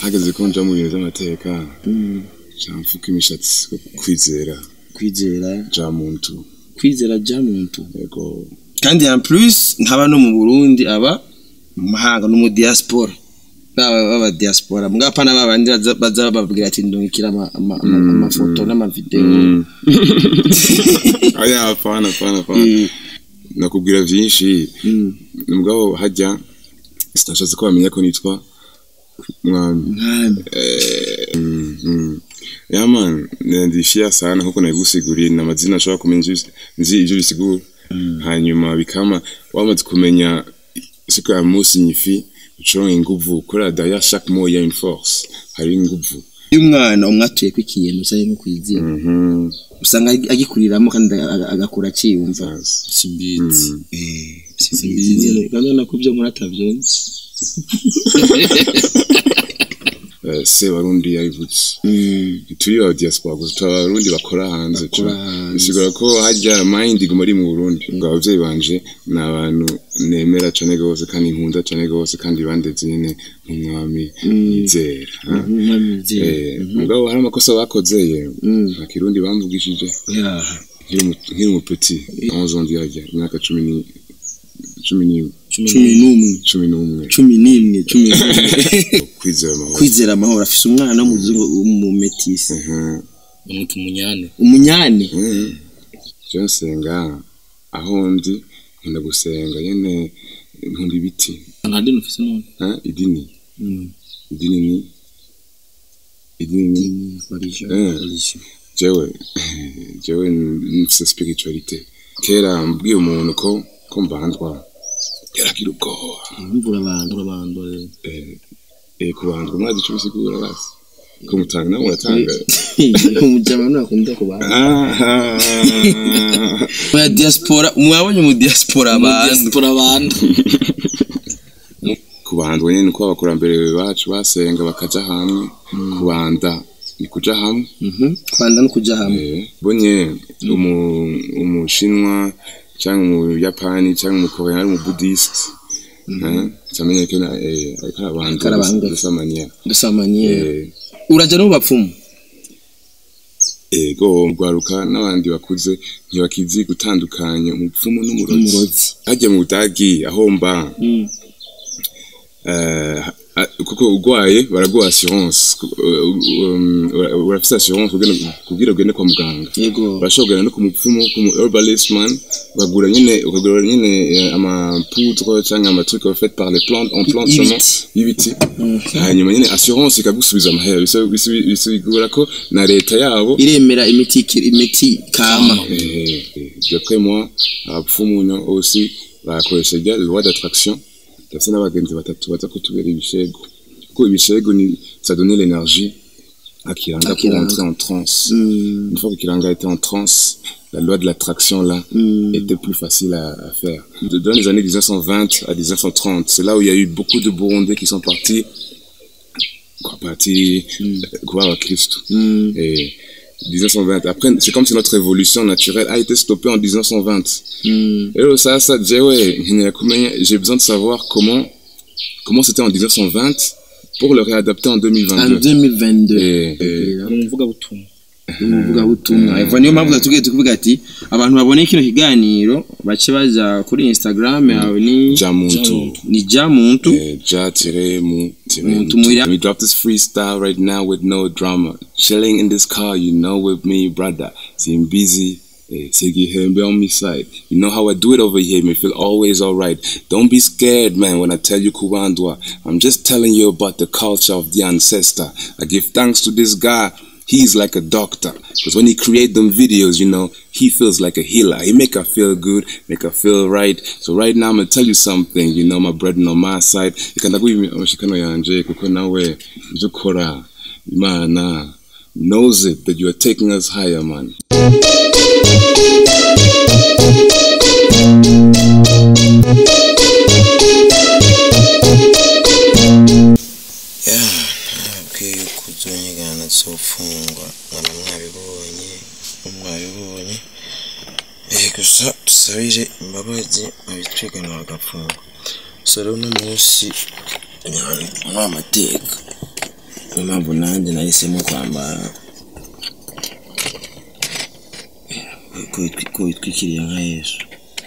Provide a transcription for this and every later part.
hageze ko nja mu bintu vy'amateka ca mfuka imishatsi kwizera kwizera ja muntu kwizera ja muntu yego kandi en plus ntaba no mu Burundi aba mu mahanga no mu diaspora baba baba diaspora mbwa pana babandi baza- baza bababwira ati ndungikira ama- ama- ama- amafoto n'amavideo Mm. oya hapana hapana hapana Mm, nakubwira vyinshi mm. mugabo hajya sinashatse ko bamenya ko nitwa mwami Mwami. Mm, mm. ya man ndishia sana huko nabigusiguriye ni amazina ashobora kumenya ivyo- nzi ivyo bisigura hanyuma bikama wamaze kumenya siku ya musi nyifi ucoronka inguvu kubera daya chaque mot ya une force hari inguvu iyo umwana umwatuye ko ikintu cyangwa nko kwizera Mhm. usanga agi- agikuriramo kandi aga- agakura aciyumva simbizi simbizi kandi nako byo muri atavyonse Eh, se barundi yabivutse turi ba diaspora gusa turi abarundi bakora hanze Bakora tu- hanze. bisigura ko hajya mind iguma ari mu burundi ngo abavyeyi banje ni abantu nemera cane gose kandi nkunda cane gose kandi bandeze nyene nk'umwami yizera ha? Eh, mugabo hari amakosa bakoze ye nta kirundi bamvugishije nkiri mu- nkiri umupeti onze ans ndihajya imyaka cumi ni cumi ni cumi n'umwe cumi n'umwe cumi n'imwe cumi n'umwe kwizera amahoro kwizera amahoro afise umwana w'umuzungu w'umumetisi Mhm. bamwita umunyane umunyane Mhm. je nsenga aho ndi nkunda gusenga nyene nkunda ibiti nta dini ufise none ha? idini idini ni idini ni Eh. jewe jewe nfise spiritualite kera mbwiye umuntu ko ko mbandwa yaragira ubwoba imvura abantu urabandore eh, eh, kubandwa mwazi ico bisigura basi ko mutanga nawe muratanga umujama ntakunda kubana Ah. ya diaspora mwabonye mu diaspora abantu diaspora banda kubandwa nyene uko abakurambere bacu basenga bakaja hamwe kubanda ni kuja hamwe Mhm. kwanda no kuja hamwe Eh, bonye umu- umushinwa cyangwa umuyapani cyangwa umukoreya ari umubudisite cyamenye ko na- eh, ariko arabandwa arabandwa. dusamaniya dusamanye uraja no mu bapfumu ego rwaruka n'abandi bakuze ntibakizi gutandukanya umupfumu n'umurozi umurozi hajya mu budagi aho mba eh, ah, kuko urwaye baraguha assurance ku- um, ura- urafise assurance kugira- kugira ugende kwa muganga yego bashobora no ku mupfumu ku mu herbalist man bagura nyine ukagura nyine eh, amapoudre cyangwa amaturuke fait par les plantes en plantes Y'ibiti. seulement y'ibiti hanyuma nyine assurance ikagusubiza amahera Biso- biso- bisigura ko na leta yabo iremera imiti ikiri- imiti kama eh, eh, d'après moi abapfumu no aussi bakoresha rya loi d'attraction ndetse n'abagenzi batatu baza kutubera ibishego kuko ibishego ni ça donne l'énergie à Kiranga pour Kiranga. entrer en transe Mm. une fois que Kiranga était en transe, la loi de l'attraction là Mm. était plus facile à, à faire. De- Dans les années 1920 à 1930, c'est là où il y a eu beaucoup de Burundais qui sont partis, quoi, partis, euh, quoi, à Christ. Mm. Et 1920. Après, c'est comme si notre évolution naturelle a été stoppée en 1920. Mm. Et là, ça, ça, j'ai ouais, j'ai besoin de savoir comment, comment c'était en 1920 pour le réadapter en en 2022. 2022 Et, et, ni umuvugabutumwa umuvugabutumwa eva niyo mpamvu tugiye tukuvuga ati abantu babone kino kiganiro bace baja kuri instagram yawe ni Jamuntu. ni ja muntu Eh, Ja tire mu tire Muntu mu. muya. Let me drop this freestyle right now with no drama. Chilling in this car, you know, with me, brother. Seem busy. Eh, Segihembe on me side. You know how I do it over here. Me feel always alright. Don't be scared, man, when I tell you Kubandwa. I'm just telling you about the culture of the ancestor. I give thanks to this guy. He's like a doctor. Because when he create them videos, you know, he feels like a healer. He make her feel good, make her feel right. So right now I'm gonna tell you something, you know, my brethren on my side. Ikanaguha amashikano yanje kuko nawe ibyo ukora Imana knows it that you are taking us higher, man. nababwiye yuko uzonyigana zofungwa nkaba mwabibonye mwabibonye eh gusa dusabire imbabazi abitwiganira bagapfungwa gusa rero uno munsi nyani muri amateka niyo mpamvu nanjye nahisemo kwambara ko witwi- ko witwikiriye nka yesu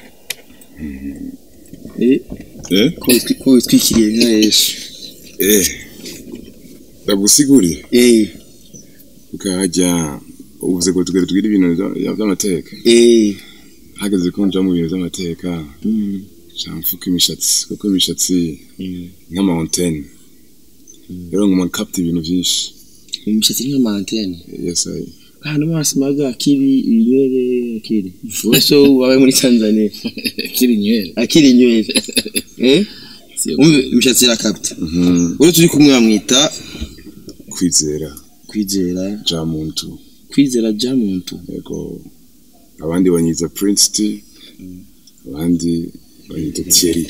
Eh, eh ko witwi- ko witwikiriye nka yesu eh ndagusiguriye Eh, ukahajya uvuze ngo tugere tugire ibintu bya- by'amateka eh, hageze ko nja mu bintu by'amateka mm, camfuka imishatsi kuko imishatsi mm. nk'amawuntene rero nguma kapta ibintu byinshi imishatsi ni nk'amantene yes I ahantu basimaga akiri inywere akiri so wabaye muri tanzania kiri nywere akiri inywere eh umve imishatsi irakapta mhm uri turi kumwe bamwita kwizera kwizera ja muntu kwizera ja muntu yego abandi banyiza Prince T abandi banyita Thierry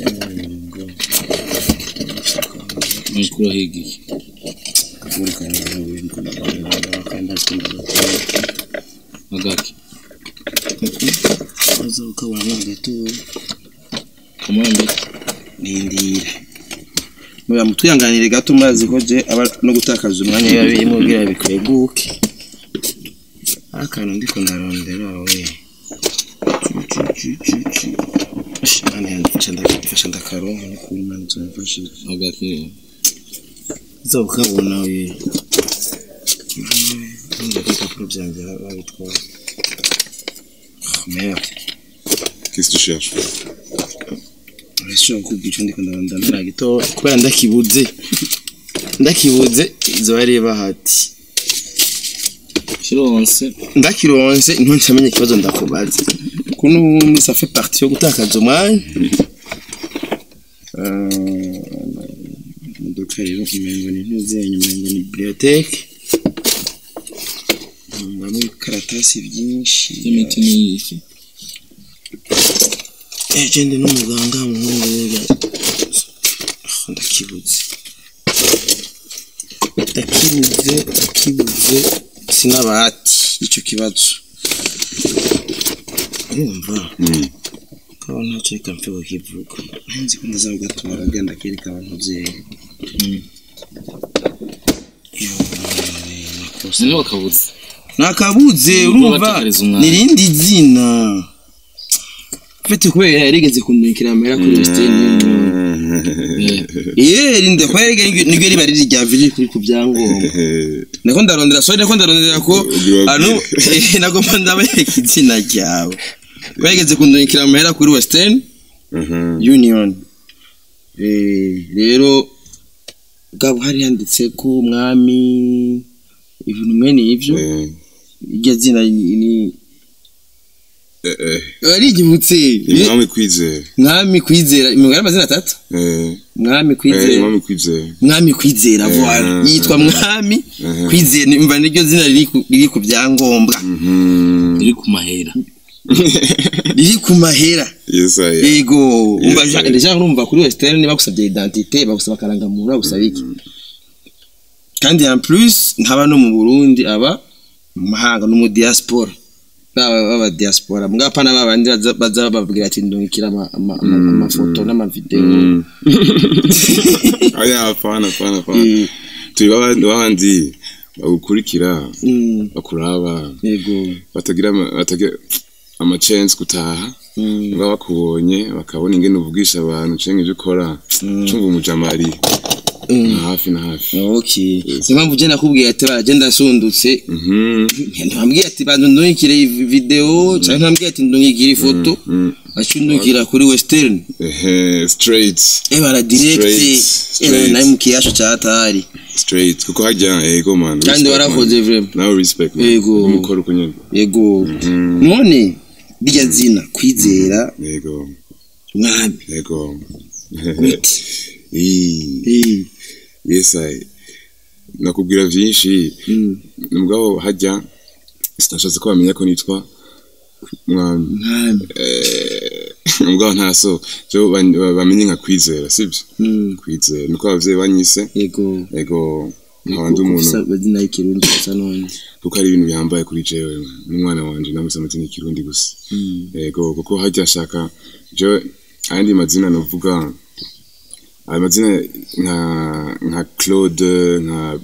mukuru higiye agaki ukabona gatoya kamande nindira muya mutwihanganire gato murazi ko je aba no gutakaza umwanya biba birimo kugira bikweguke akantu ndiko ndarondera we mfasha ndakaronka no kuri mani nzomfashije agaki uza ukabona we nunda ibipapuro byanjye babitwara merde qu'est-ce que tu cherches urashobora kukubwira icyo ndiko ndarondera ntara gito kubera ndakibuze ndakibuze izo bari bahati kironse ndakironse ntuncamenye ikibazo ndakubaza ko n'ubundi ça fait partie yo gutakaza umwanya Eh, imodoka rero umengo ni ntuzenye umengo ni biblioteke mbamo ibikaratasi byinshi y'imiti n'iyiki ejende n'umuganga muhungu rega Ah, ndakibuze ndakibuze ndakibuze sinabati icyo kibazo urumva Mm. kaba ntacyo reka mfe kukivuga nzi ko ndazabugatora agenda kereka abantu byeyi niba wakabuze nakabuze urumva batakariza umwanya. nirindi zina mfite kubera yarigeze kundungikira amahera kuri western union Ye rinde kwa rege niryo riba riri rya viri kuri ku byangombwa nako ndarondera sorry nako ndarondera ko Ubwira anu nagomba ndabereka izina ryawe bageze kundungikira amahera kuri western Mhm. union Eh, rero bwaba hari handitse ko umwami ibintu mwene ibyo Eh, iryo zina ni ni- eh, eh. warigibutse Imwami kwizera mwami kwizera imigara amazina atatu Eh, mwami eh, kwizera Imwami kwizera mwami kwizera Eh, voila eh, yitwa eh. mwami Eh. kwizera nimva niryo zina riri ku- riri ku byangombwa Mhm. iri ku mahera riri ku mahera Yes, I am. yego umva Yes, ja- eh. deja urumva kuri western bagusabye identite bagusaba akarangamuntu bagusaba iki kandi en plus ntaba no mu burundi aba mu mahanga no mu diaspora baba baba diaspora mbwa pana babandi baza- baza bababwira ati ndungikira ama- ama- ama- amafoto n'amavideo Mm. Oya, hapana, hapana, hapana. Mm, turi babandi babandi bagukurikira mm, bakuraba yego batagira ama- batagira amachance gutaha mm, baba bakubonye bakabona ingene uvugisha abantu canke ivyo ukora cumva umujamari mm. na hafi na hafi okay niyo mpamvu je nakubwiye ati baragenda asundutse Mhm. ntibambwiye ati banza ndungikire iyi video cyangwa ntibambwiye ati ndungikire ifoto Mm. aca undungikira kuri western Ehe, straight eh bara direct Straight, eh straight. nayo mu kiyasho cya hatari straight kuko hajya ego man kandi respect, warakoze man. vraiment nawe respect man. Yego. umukoro uko nyene yego Mhm. none rya zina kwizera yego mwami yego gute Ii, eh yes I nakubwira vyinshi mm, mugabo hajya sinashatse ko bamenya ko nitwa mwami mwami Eh, mugabo ntaso jo ban- ba- bamenye nka kwizera sibyo mm, kwizera niko abavyeyi banyise yego ego nkabandi umuntu bazina y'ikirundi gusa none kuko ari ibintu bihambaye kuri jewe n'umwana wanje namuse amazina y'ikirundi gusa Mm, ego kuko hajya ashaka je ayandi mazina novuga ayo mazina nka nka claude nka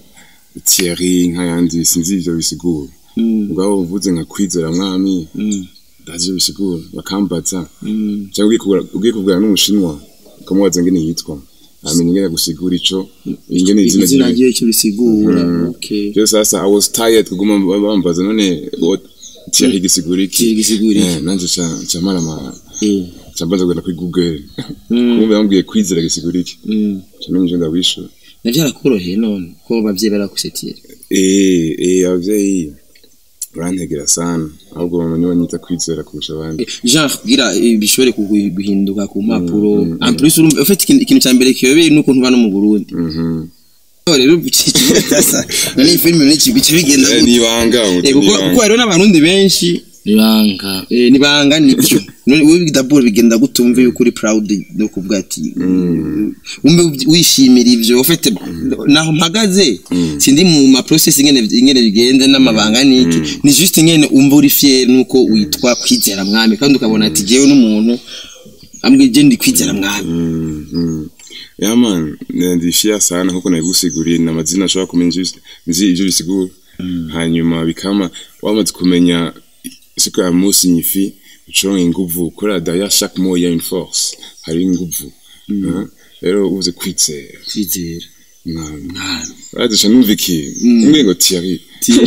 Thierry nk'ayandi sinzi ivyo bisigura Mm, mugabo uvuze nka kwizera mwami mm, ndazi ivyo bisigura bakambaza mm. cyangwa ugiye kugura- ugiye kuvugana n'umushinwa ukamubaza ngene yitwa amenya ingene gusigura ico ingene izina izina ryiwe ryiwe icyo risigura Mhm. okay rero sasa i was tired kuguma bambaza none what Thierry gisigura iki Thierry gisigura iki? Eh, nanje ca ca marama Eh, ca mbanza kugenda kuri google mm, kumbe bambwiye kwizera gisigura iki mm. ca menya ivyo ndabishura navyo arakoroheye none ko abavyeyi barakusetira eh eh abavyeyi barantegera sana ahubwo mama niwe anyita kwizera kurusha abandi genre kugira eh, bishobore kugu- guhinduka ku mpapuro en plus urumva ufite ikintu ikintu cya mbere kiyobeye nuko ntuba no mu Burundi mhm Oh, rero bicicasa none iyi filime n'iki bice bigenda Eh, gute? nibanga Eh, kuko kuko hariho n'abarundi benshi nibanga eh, nibanga nibyo none wowe dabord bigenda gute wumve yuko uri proud no kuvuga ati wumve wishimira ivyo ufite naho mpagaze sindi mu ma process ingene ingene bigenda n'amabanga niki ni juste ingene umva uri fier nuko witwa kwizera mwami kandi ukabona ati jewe n'umuntu ambwe je ndi kwizera mwami Mm, mm. Yeah man, ndishia sana huko nabigusiguriye na mazina ashobora kumenya ivyo- nzi ivyo bisigura hanyuma bikama wamaze kumenya siku ya musi nyifi ucoronka inguvu kubera derrière chaque mot il y a une force hari inguvu Hein? rero uvuze kwizera kwizera mwami mwami radusha numva iki umwe ngo Thierry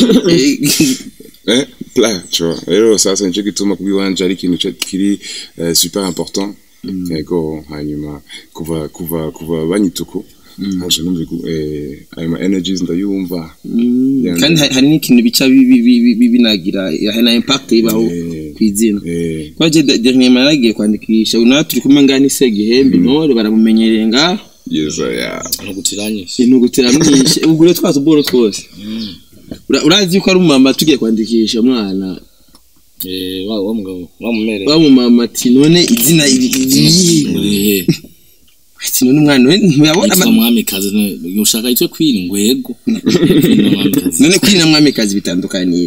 eh pla tu vois rero sasa nico gituma kubwiwanje ari ikintu ca- kiri eh, super important yego hanyuma kuva kuva kuva banyituku haje numva igu- eh, ayo ma energies ndayumva Yeah, kandi hari- hari n'ikintu bica bi- bi- bi- bi- binagira hari na impact ibaho Eh. kwizina eh kwa je dernièrement naragiye kwandikisha unawe turi kumwe ngani se gihembe ntore baramumenyereye ngaho yeza ya ntugutiranyije intugutira mwinshi ugure twa tuboro twose Ura- urazi yuko ari umumama tugiye kwandikisha umwana Eh, wa wa mugabo wa mumere wa mumama ati none izina iri iri urihe ati none umwana we ntuyabona yitwa ama- mwamikazi none ushaka yitwe queen ngo yego Queen na mwamikazi none kuri na mwamikazi bitandukaniye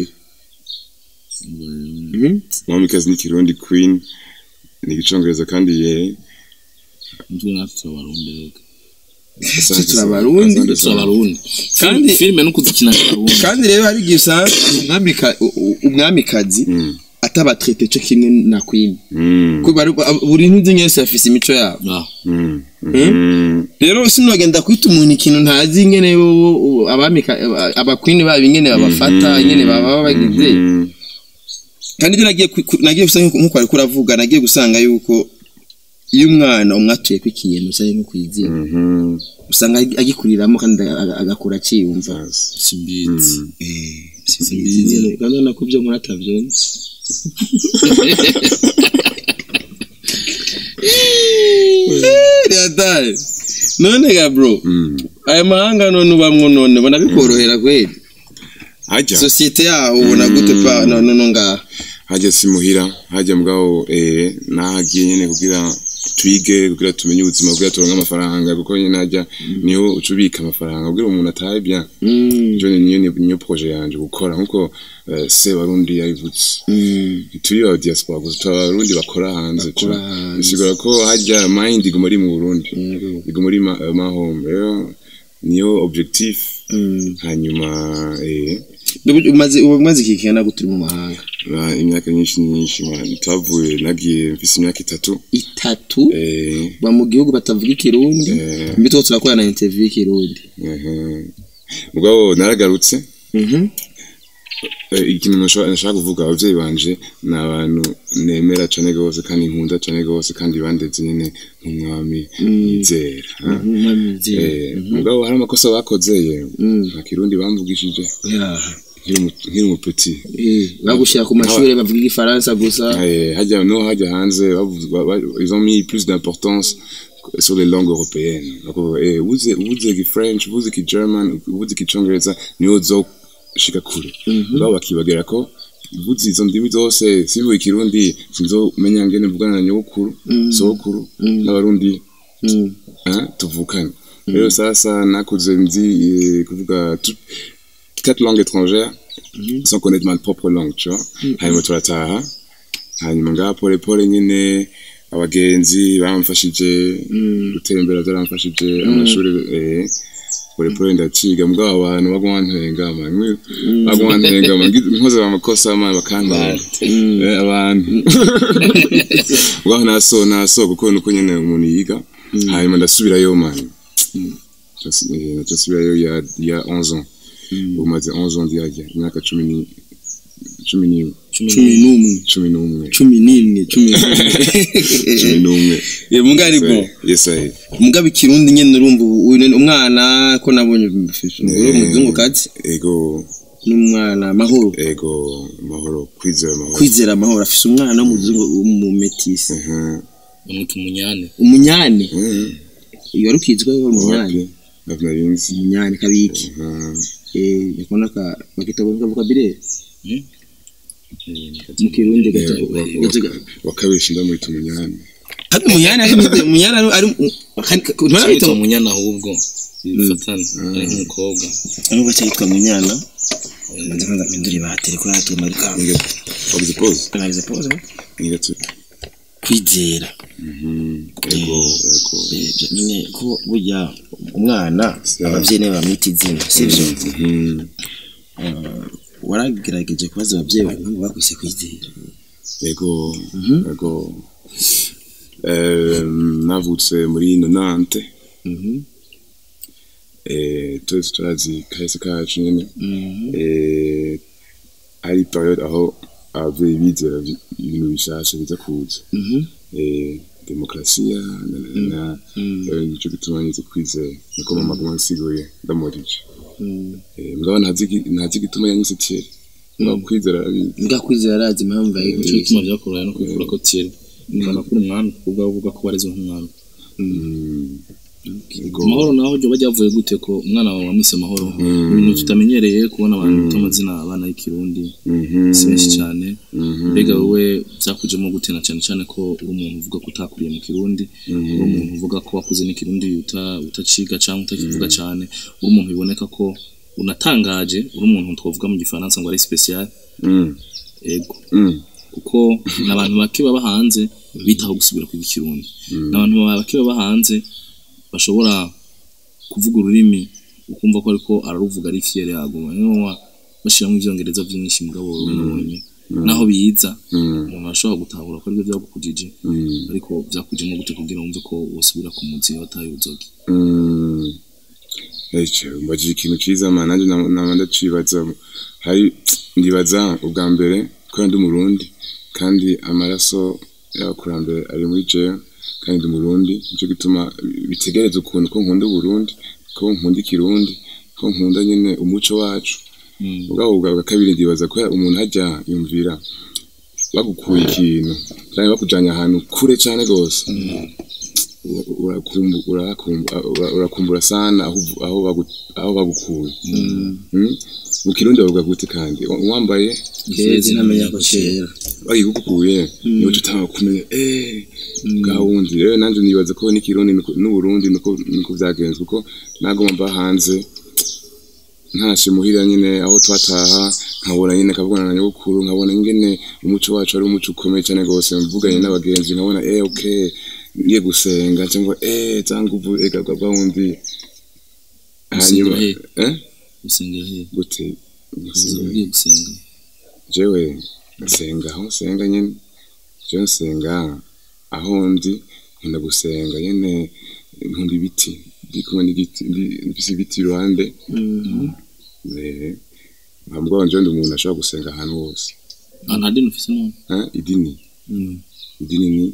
Mhm. mwamikazi ni kirundi queen ni igicongereza kandi ye nitwe natwe turabarundi reka asante turi sana. abarundi. Asante sana. turabarundi Kandi- filime no kuzikina abarundi kandi rero hari igihe usanga umwamika- u- u- umwamikazi Mm. atabatrete cyo kimwe na queen Mm. Kuko bari- buri ntuzi wese afise imico yabo Ah, Mm. Mm. rero sinogenda kwita umuntu ikintu ntazi ingene bo- bo- abamika aba- abakwini babo ingene babafata ingene baba bagize Mm. kandi ibyo nagiye ku- ku- nagiye gusanga nkuko wari kuravuga nagiye gusanga yuko iyo umwana umwatuye ko ikintu usanga nko kwizina Mhm. usanga agi- agikuriramo kandi aga- agakura akiyumva Yes. simbizi Sinzi, kandi ubona ko ibyo nkora atabyumva Riatari. none ga bro Mm. aya mahanga none ubamwo none ubona bikorohera kweli hajya sosiyete yaho ubona gute pa none no ngaha hajya simuhira hajya mugabo eh nahagiye nyene kugira twige kugira tumenye ubuzima kugira turonke amafaranga kuko nyene hajya niho ucubika amafaranga kugira umuntu atahe bien Mm, jo niyo niyo- niyo projet yanje gukora nkuko eh, se warundi yabivutse mm, turi aba diaspora gusa turi abarundi bakora hanze Bakora tu- hanze. bisigura ko hajya mind iguma iri mu Burundi yego. iguma iri ma, ma home rero niyo objectif Mm. hanyuma eh Ubu- umaze ubu umaze iki kingana gute uri mu mahanga ba- imyaka myinshi myinshi man twavuye nagiye mfise imyaka itatu itatu eh ba mu gihugu batavuga ikirundi Eh. mbi two turakora na interview y'ikirundi ehe. mugabo naragarutse Mhm. Eh, ikintu nashaka nashaka kuvuga abavyeyi banje ni abantu nemera cane gose kandi nkunda cane gose kandi bandeze nyene nk'umwami yizera ha? Mhm, mwamizi. Eh, mugabo hari amakosa bakoze ye Mm. nta kirundi bamvugishije Yeah. nkiri umu- nkiri umupeti Eh, bagushyira ku mashuri bavuga igifaransa gusa Eh, hajya no hajya hanze bavuze- ba- ba- ils ont mis plus d'importance sur les langues européennes bakavuga eh uvuze uvuze ki French uvuze ki German uvuze ki Congereza niyo uzoshika kure mugabo bakibagira ko uvuze izo ndimi zose sivuye ikirundi sinzomenya ngene mvugana na nyokuru sokuru n'abarundi Mm. hein, tuvukana rero sasa nakuze nzi eh, kuvuga tout- quatre langues étrangères sans connaître ma propre langue tu vois hanyuma turataha hanyuma ngaha pole pole nyine abagenzi bamfashije gutembera byaramfashije amashuri eh, polepole ndaciga mugabo abantu baguma ntengama baguma ntengama nkoze amakosa amana bakantara Eh, abantu mugabo naso naso kuko nuko nyene umuntu yiga hanyuma ndasubirayo mani naca nsubirayo ya ya 11 ans ubu maze 11 ans ndihajya imyaka cumi ni cumi n'imwe cumi n'umwe cumi n'umwe cumi n'imwe cumi cumi n'umwe n'umwe muga ari bo yes I muga ikirundi nyene urumva ubu uyu ni umwana ko nabonye uri umuzungukazi ego n'umwana mahoro ego mahoro kwizera mahoro kwizera amahoro afise umwana w'umuzungu w'umumetisi Mhm. bamwita umunyane umunyane Mhm. iyo wari ukizwa ko umunyane Wapi? ntabwo nari nzi umunyane kabiki Mhm. eh yakona ka bakita bavuga bire Hmm? mu kirundi gato Eh, wa- gato wa- wakabisha ndamwita umunyane kandi umunyane ari umunyane ari ari ntibara yitwa bita umunyana ahubwo bifatana ari nk'umukobwa ari bacha yitwa munyana manza kwanza mpindura ibateri ko yatuma ari kanga Nige- wagize pause kanaliza pause Nige tu kwizera Mhm. ego ego Eh, nyine ko burya umwana abavyeyi nibo bamwita izina sivyo Mhm. waragerageje kubaza abavyeyi bawe impamvu bakwise kwizera ego ego Eh, navutse muri nonante Mhm. eh, twese turazi kahise kacu nyene Mhm. eh, hari periode aho abavyeyi bizera vi- ibintu bishasha biza kuza Mhm. eh, demokrasiya na, na, na Mhm. eh, nico gituma nize kwizera niko mama aguma ansiguye ndamurije Mhm. eh, mugabo ntazi igi- ntazi igituma yanyise Thierry mugabo kwizera arabizi mbwa kwizera arazi impamvu nicyo yayikwiye gituma byakoroheye no kwikura ko tiri ukabona ko uri umwana ubwo uvuga ko wareze nk'umwana Mm. Ego. amahoro naho ryo bajya bavuye gute ko umwana wawe wamwise amahoro Mm. ibintu tutamenyereye kubona abantu bita amazina abana y'ikirundi Mhm. si benshi cyane Mhm. mbega wowe byakujemo gute na cyane cyane ko uri umuntu uvuga ko utakuriye mu kirundi Mhm. uri umuntu uvuga ko wakuze n'ikirundi uta- utaciga cyangwa utakivuga cyane uri umuntu biboneka ko unatangaje uri umuntu twavuga mu gifaransa ngo ari special Mm. ego Mm. kuko n'abantu bake baba hanze bitaho gusubira kwiga ikirundi n'abantu bake baba hanze bashobora kuvuga ururimi ukumva ko ariko araruvuga ari fiere yaguma niyo bashyiramo ibyongereza byinshi mugabo urabonye naho biza Mm. umuntu ashobora gutahura ko aribyo byagukujije Mm. ariko byakujemo gute kugira wumve ko wasubira ku munsi wataye uzogi Mm. Ece, mbajije ikintu ciza man nanjye nama nama ndacibaza hari ndibaza ubwa mbere ko ndi umurundi kandi amaraso y'abakurambere ari muri jewe kandi ndi umurundi nicyo gituma bitegereza ukuntu ko nkunda uburundi ko nkunda ikirundi ko nkunda nyine umuco wacu ubwabo bwa bwa kabiri ndibaza ko umuntu hajya yumvira bagukuye ikintu cyangwa bakujyanye ahantu kure cyane rwose urakumbu- urakumbu- ura- urakumbura sana aho uvu- aho bagu- aho bagukuye Mm? mu kirundi bavuga gute kandi wambaye kezi ntamenya ko kera bagikukuye niho tutaba kumenya eh bwa wundi rero nanjye nibaza ko n'ikirundi niko- n'uburundi niko niko byagenze kuko nagoma mba hanze ntashe muhira nyine aho twataha nkabona nyine kavugana na nyogokuru nkabona ingene umuco wacu ari umuco ukomeye cyane rwose mvuganye n'abagenzi nkabona eh okay ngiye gusenga cyangwa eh cyangwa ubu ega bwa wundi hanyuma Usengera he? eh gusengera he gute uza ugiye gusenga jewe nsenga aho nsenga nyine jewe nsenga aho ndi nkunda gusenga nyine nkunda ibiti ndi kumwe n'igiti ndi- mfise ibiti iruhande eh, ntabwo njyewe ndi umuntu ashobora gusenga ahantu hose nta nta dini ufise none Eh, idini idini ni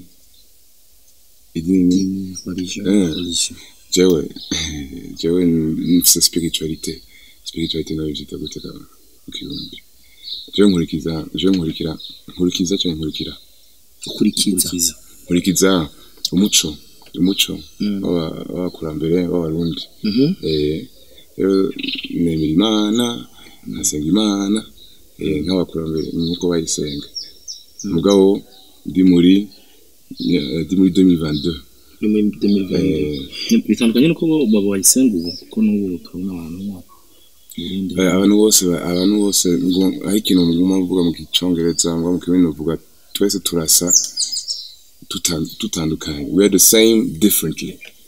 idini ni Eh, jewe jewe mfise spiritualite spiritualite nabivyita gute ka mu kirundi jewe nkurikiza jewe nkurikira nkurikiza cyangwa nkurikira ukurikiza nkurikiza umuco umuco w'aba- w'abakurambere w'abarundi Mhm. Eh, rero nemera imana nkasenga imana eh, nk'abakurambere nk'uko bayisenga mugabo ndi muri eh, ndi muri 2022 ni muri 2022 eh, bitandukanye nuko bo- baba bayisenga ubu kuko n'ubu turabona abantu mu Burundi Eh, abantu bose ba- abantu bose ngo- hari ikintu nguma mvuga mu gicongereza ngo mu kirundi uvuga twese turasa tutan- tutandukanye we are the same differently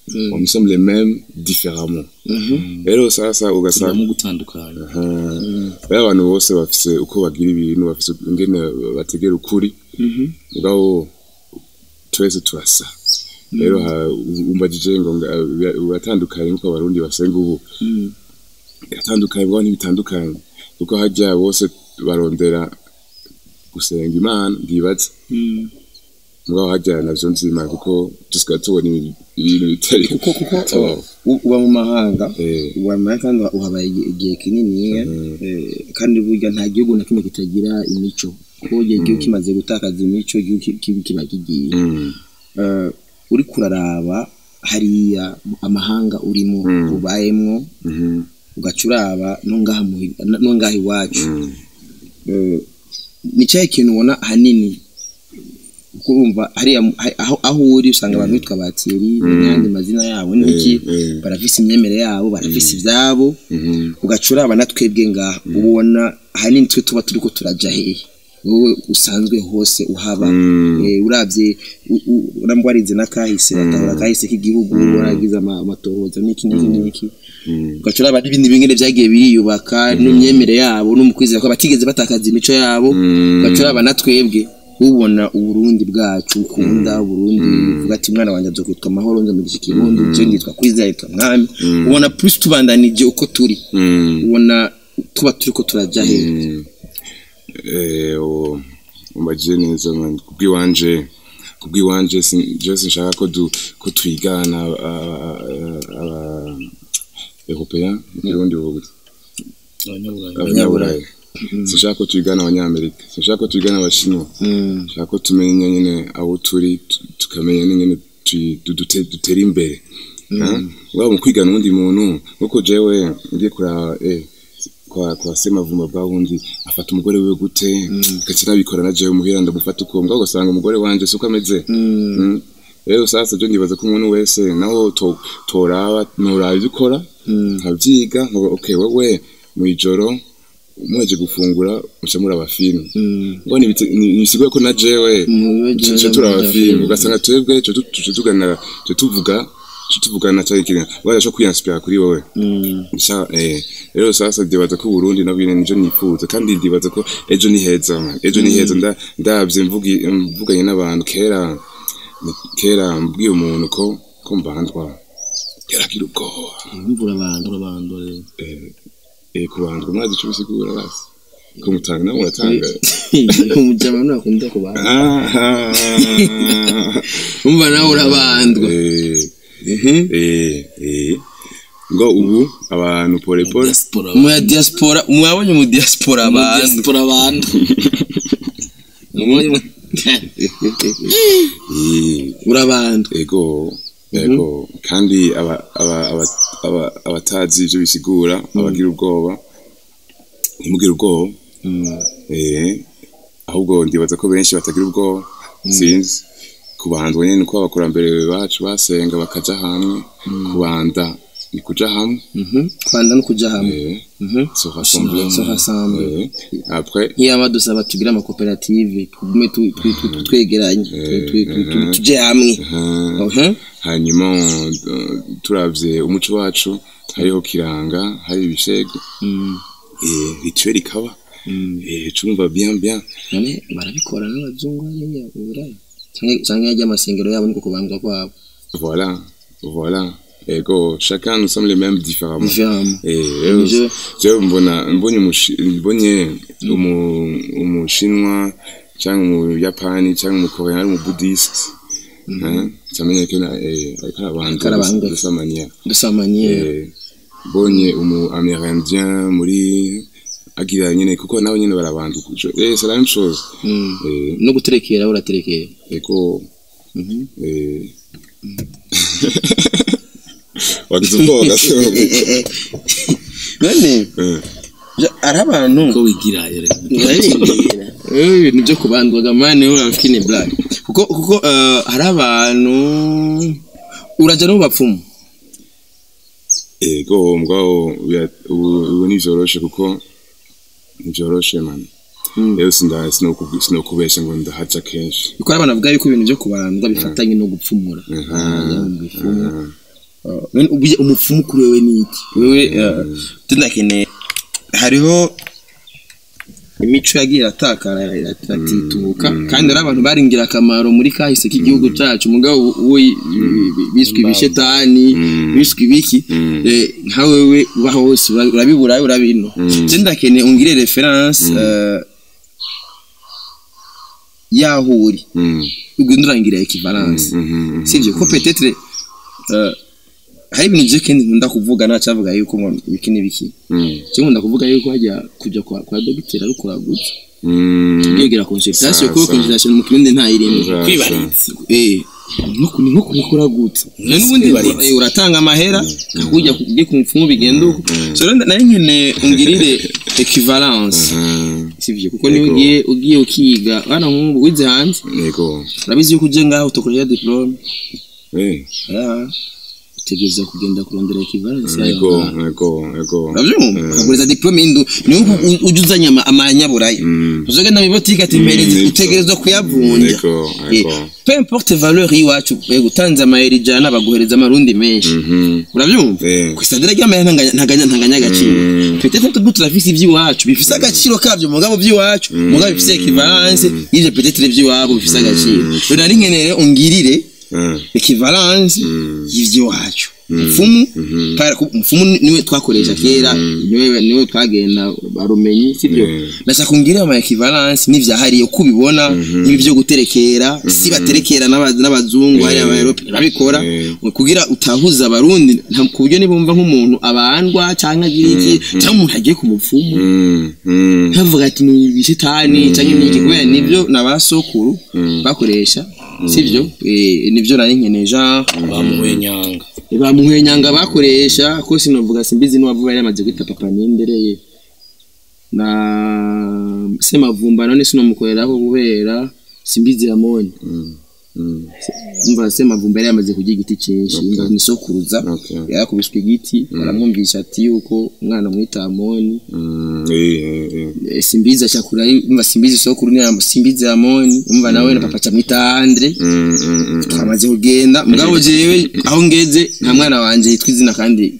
on nous sommes les mêmes différemment rero sasa ugasanga tugomba gutandukanya rero abantu bose bafise uko bagira ibintu bafise ingene bategera ukuri mugabo twese turasa rero ha- umbajije ngo nga- bira- biratandukanye nkuko abarundi basenga ubu biratandukanye mugabo ntibitandukanye kuko harya bose barondera gusenga imana ndibaza mugabo harya navyo nzima kuko dusigaye tubona ibi- ibintu bitari kuko kuko Sawa. u- uba mu mahanga Eh. uba mu mahanga kandi uhabaye igihe- igihe kinini kandi burya nta gihugu na kimwe kitagira imico kuko igihe igihugu kimaze gutakaza imico igihugu ki- kibi kiba kigiye Mm, Eh, uri kuraraba hariya amahanga urimo Mm. ubayemwo mhm, ugaca uraba no ngaha muhi- no ngaha iwacu mm, Eh, ni cyahe kintu ubona ahanini kuko urumva hariya mu- ha- aho aho uri usanga abantu bitwa batiri n'ayandi mazina yabo n'iki mm. barafise imyemerere yabo barafise ibyabo mhm, ugaca uraba na twebwe ngaha ubona ahanini twe tuba turiko turaja hehe wowe usanzwe hose uhaba Mm. Eh, uravye u- u- urambwa warize n'akahise batahura akahise k'igihugu waragize ama- amatohoza n'iki n'iki n'iki mm. ugaca uraba n'ibindi bingene vyagiye biriyubaka n'imyemerere yabo no mu kwizera ko batigeze batakaza imico yabo Mm. ugaca uraba na twebwe ubona uburundi bwacu ukunda uburundi uvuga ati mwana wanjye azokwitwa amahoro nze mugisha ikirundi je nditwa kwizera yitwa mwami ubona plus tubandanije uko turi Mm. ubona tuba turiko turaja hehe Mm. Eh, uwo umbajije neza man kubwiwanje kubwiwanje sin- je sinshaka ko du ko twigana aba européen mu kirundi ubu abanyaburayi abanyaburayi sinshaka ko twigana abanyamerika sinshaka ko twigana abashinwa Mm. nshaka ko tumenya nyine aho turi tu- tukamenya n'ingene tui- du- dute- dutera imbere waba mu kwigana uwundi muntu nkuko jewe ngiye kuraba eh, kwa kwa semavumba bwa wundi afata umugore wiwe gute gace nabikora na jewe muhira ndamufata uko mbwa ugasanga umugore wanje suko ameze Mm. rero sasa je ndibaza ko umuntu wese naho to- toraba nturaba ibyo ukora nkabyiga nkavuga okay wewe mwijoro muheje gufungura muca muraba filime ngo nibisigaye ko na jewe tuce turaba filime ugasanga twebwe tuce tugana tuce tuvuga tuce tuvugana cyari kintu waje cyo kwiyanspira kuri wowe Sha, eh, rero sasa ndibaza ko Burundi nabwo nyene nijo nifuza kandi ndibaza ko ejo ni heza man. ejo ni heza nda ndavye mvugi mvuganye n'abantu kera ni- kera mbwiye umuntu ko ko mbandwa yaragira ubwoba imvura abantu abantu rero eh, eh, kubandwa mwazi ico bisigura basi ko mutanga nawe muratanga umujama ntakunda kubana Ah, umva nawe urabandwa eh, eh, eh. ngo ubu abantu pole pole diaspora mu ya diaspora mwabonye mu diaspora mu abantu diaspora abantu eh, urabandwa ego ego kandi aba- aba- aba- aba- abatazi ibyo bisigura abagira ubwoba ntimugire ubwoba eh, ahubwo ndibaza ko benshi batagira ubwoba sinzi kubandwa nyine uko abakurambere bacu basenga bakaja hamwe kubanda ni kuja hamwe Mhm. kwanda no kuja hamwe eh, Mhm. se rassembler Se rassembler. eh, après nk'iyaba dusaba tugire amakoperative tugume tu- tu- tu- tu- twegeranye tu- tu- tu- tu- tuje hamwe uh, Mhm. hanyuma uh, turavye umuco wacu hariho kiranga hari ibishego Mm. eh, rituel ikaba Mm. eh, cumva bien bien none barabikora n'abazungu hariya mu Burayi canke canke yarya amasengero yabo niko kubandwa kwabo voilà voilà ego chacun nous sommes les mêmes différemment Différemment. eh rero Je- jewe mbona mbonye umushi- mbonye umu- umushinwa cyangwa umuyapani cyangwa umukorean ari umubuddhiste hein, camenya ko na- eh, ariko arabanza Karabanga. de sa manière dusamanye Eh, bonye umu amérindien muri agira nyine kuko nabo nyine barabanda eh c'est la même chose Mm. eh no guterekera uraterekera eko Mhm. eh wagize ubwoba gato none Eh, ja- ari abantu ko wigira rero barengera Eh, ibintu byo kubandwaga mani urafite black kuko kuko eh, hari abantu uraja no mu bapfumu ego mugabo bira- ubu ubu ntivyoroshe kuko ntivyoroshe man Mm. rero sinda sinokubi- sinokubesha ngo ndahaca kenshi kuko hari abantu bavuga yuko ibintu byo kubandwa bifatanye no gupfumura Aha, Ah, mu bipfumu aha. Uh, none ubuye umupfumu kuri wewe ni iki wewe uh, tunakeneye hariho imico yagiye iratakara iratitubuka kandi ari abantu bari ingirakamaro muri kahise k'igihugu cyacu mugabo uwo biswe ibishetani biswe ibiki eh, nka wewe uba hose ura- urabibura urabino je ndakeneye ungire reference eh, yaho uri Mm. ugenda urangira equivalence Mhm. sivyo ko peut-être eh, hari ibintu je kendi nkunda kuvuga nacavuga yuko ngo ibiki n'ibiki Mm. je nkunda kuvuga yuko hajya kujya kwa, kwa dogiteri ari kuragutse Mm. yegera consultation Sa- kuko sa. consultation mu kirundi nta irimo Sa- kwibaritse eh nko ni nko kuragutse none ubundi Kwibaritse. eh, uratanga amahera kakujya kujya ku mupfumu bigenda uko so rero nari nkeneye ungirire equivalence Mhm. sivyo kuko niyo Yego. ugiye ugiye ukiga bana nk'ubu wize hanze Yego. urabizi yuko uje ngaho utokoresha diplome Eh. Ah, utegereza kugenda kurondera equivalence yayo Yego. ngaho. Yego. Yego. urabyumva Eh. ukaguriza diplome y'indu niyo u- ujya uzanye ama- amanyaburayo Mm. uzogenda mu botike ati mpereze Mm, utegerezwa kuyavunja Yego. Eh, Yego. peu importe valeur y'iwacu yego utanze amayeri ijana baguhereza amarundi menshi Mhm. urabyumva Eh. ku isadira ry'amahera ntanganya- ntanganya ntanganya agaciro Mm. peut-être tubwo turafise iby'iwacu bifise agaciro kabyo mugabo by'iwacu mugabo bifise equivalence y'ivyo peut-être iby'iwabo bifise agaciro rero nari nkeneye ungirire Mm. equivalence Mm. y'ivy'iwacu mfumu para ku- mfumu niwe twakoresha kera niwe niwe twagenda barumenyi sivyo Mm. ndashaka kumbwira ama equivalence n'ivyahariye uko ubibona ibi byo guterekera si baterekera n'aba- n'abazungu hari aba Europe babikora Mm. kugira utahuza abarundi nta- ku buryo nibumva nk'umuntu abandwa canke agira iki cyangwa umuntu agiye ku mupfumu Mm. Mm. ntavuga ati ni ibishitani canke ni iki kubera nivyo n'abasokuru bakoresha sivyo Eh, nivyo nari nkeneye genre bamuhuye nyanga bamuhwenyanga bakoresha ko sinovuga simbizi n'uwavuga yari yamaze kwita papa nindereye na semavumba none sinomukoreraho kubera simbizi yamoni Mm. umva semavumba yari yamaze kurya igiti cyinshi umva ni sokuruza Okay. yarakubiswe igiti baramwumvisha ati yuko umwana mwita amoni Mm. Eh, eh, eh. Eh, simbizi ashakura umva simbizi sokuru ni simbizi amoni umva nawe na papa camwita andre Mm. Mm. Mm. twamaze kugenda mugabo jewe aho ngeze nta mwana wanje yitwa izina kandi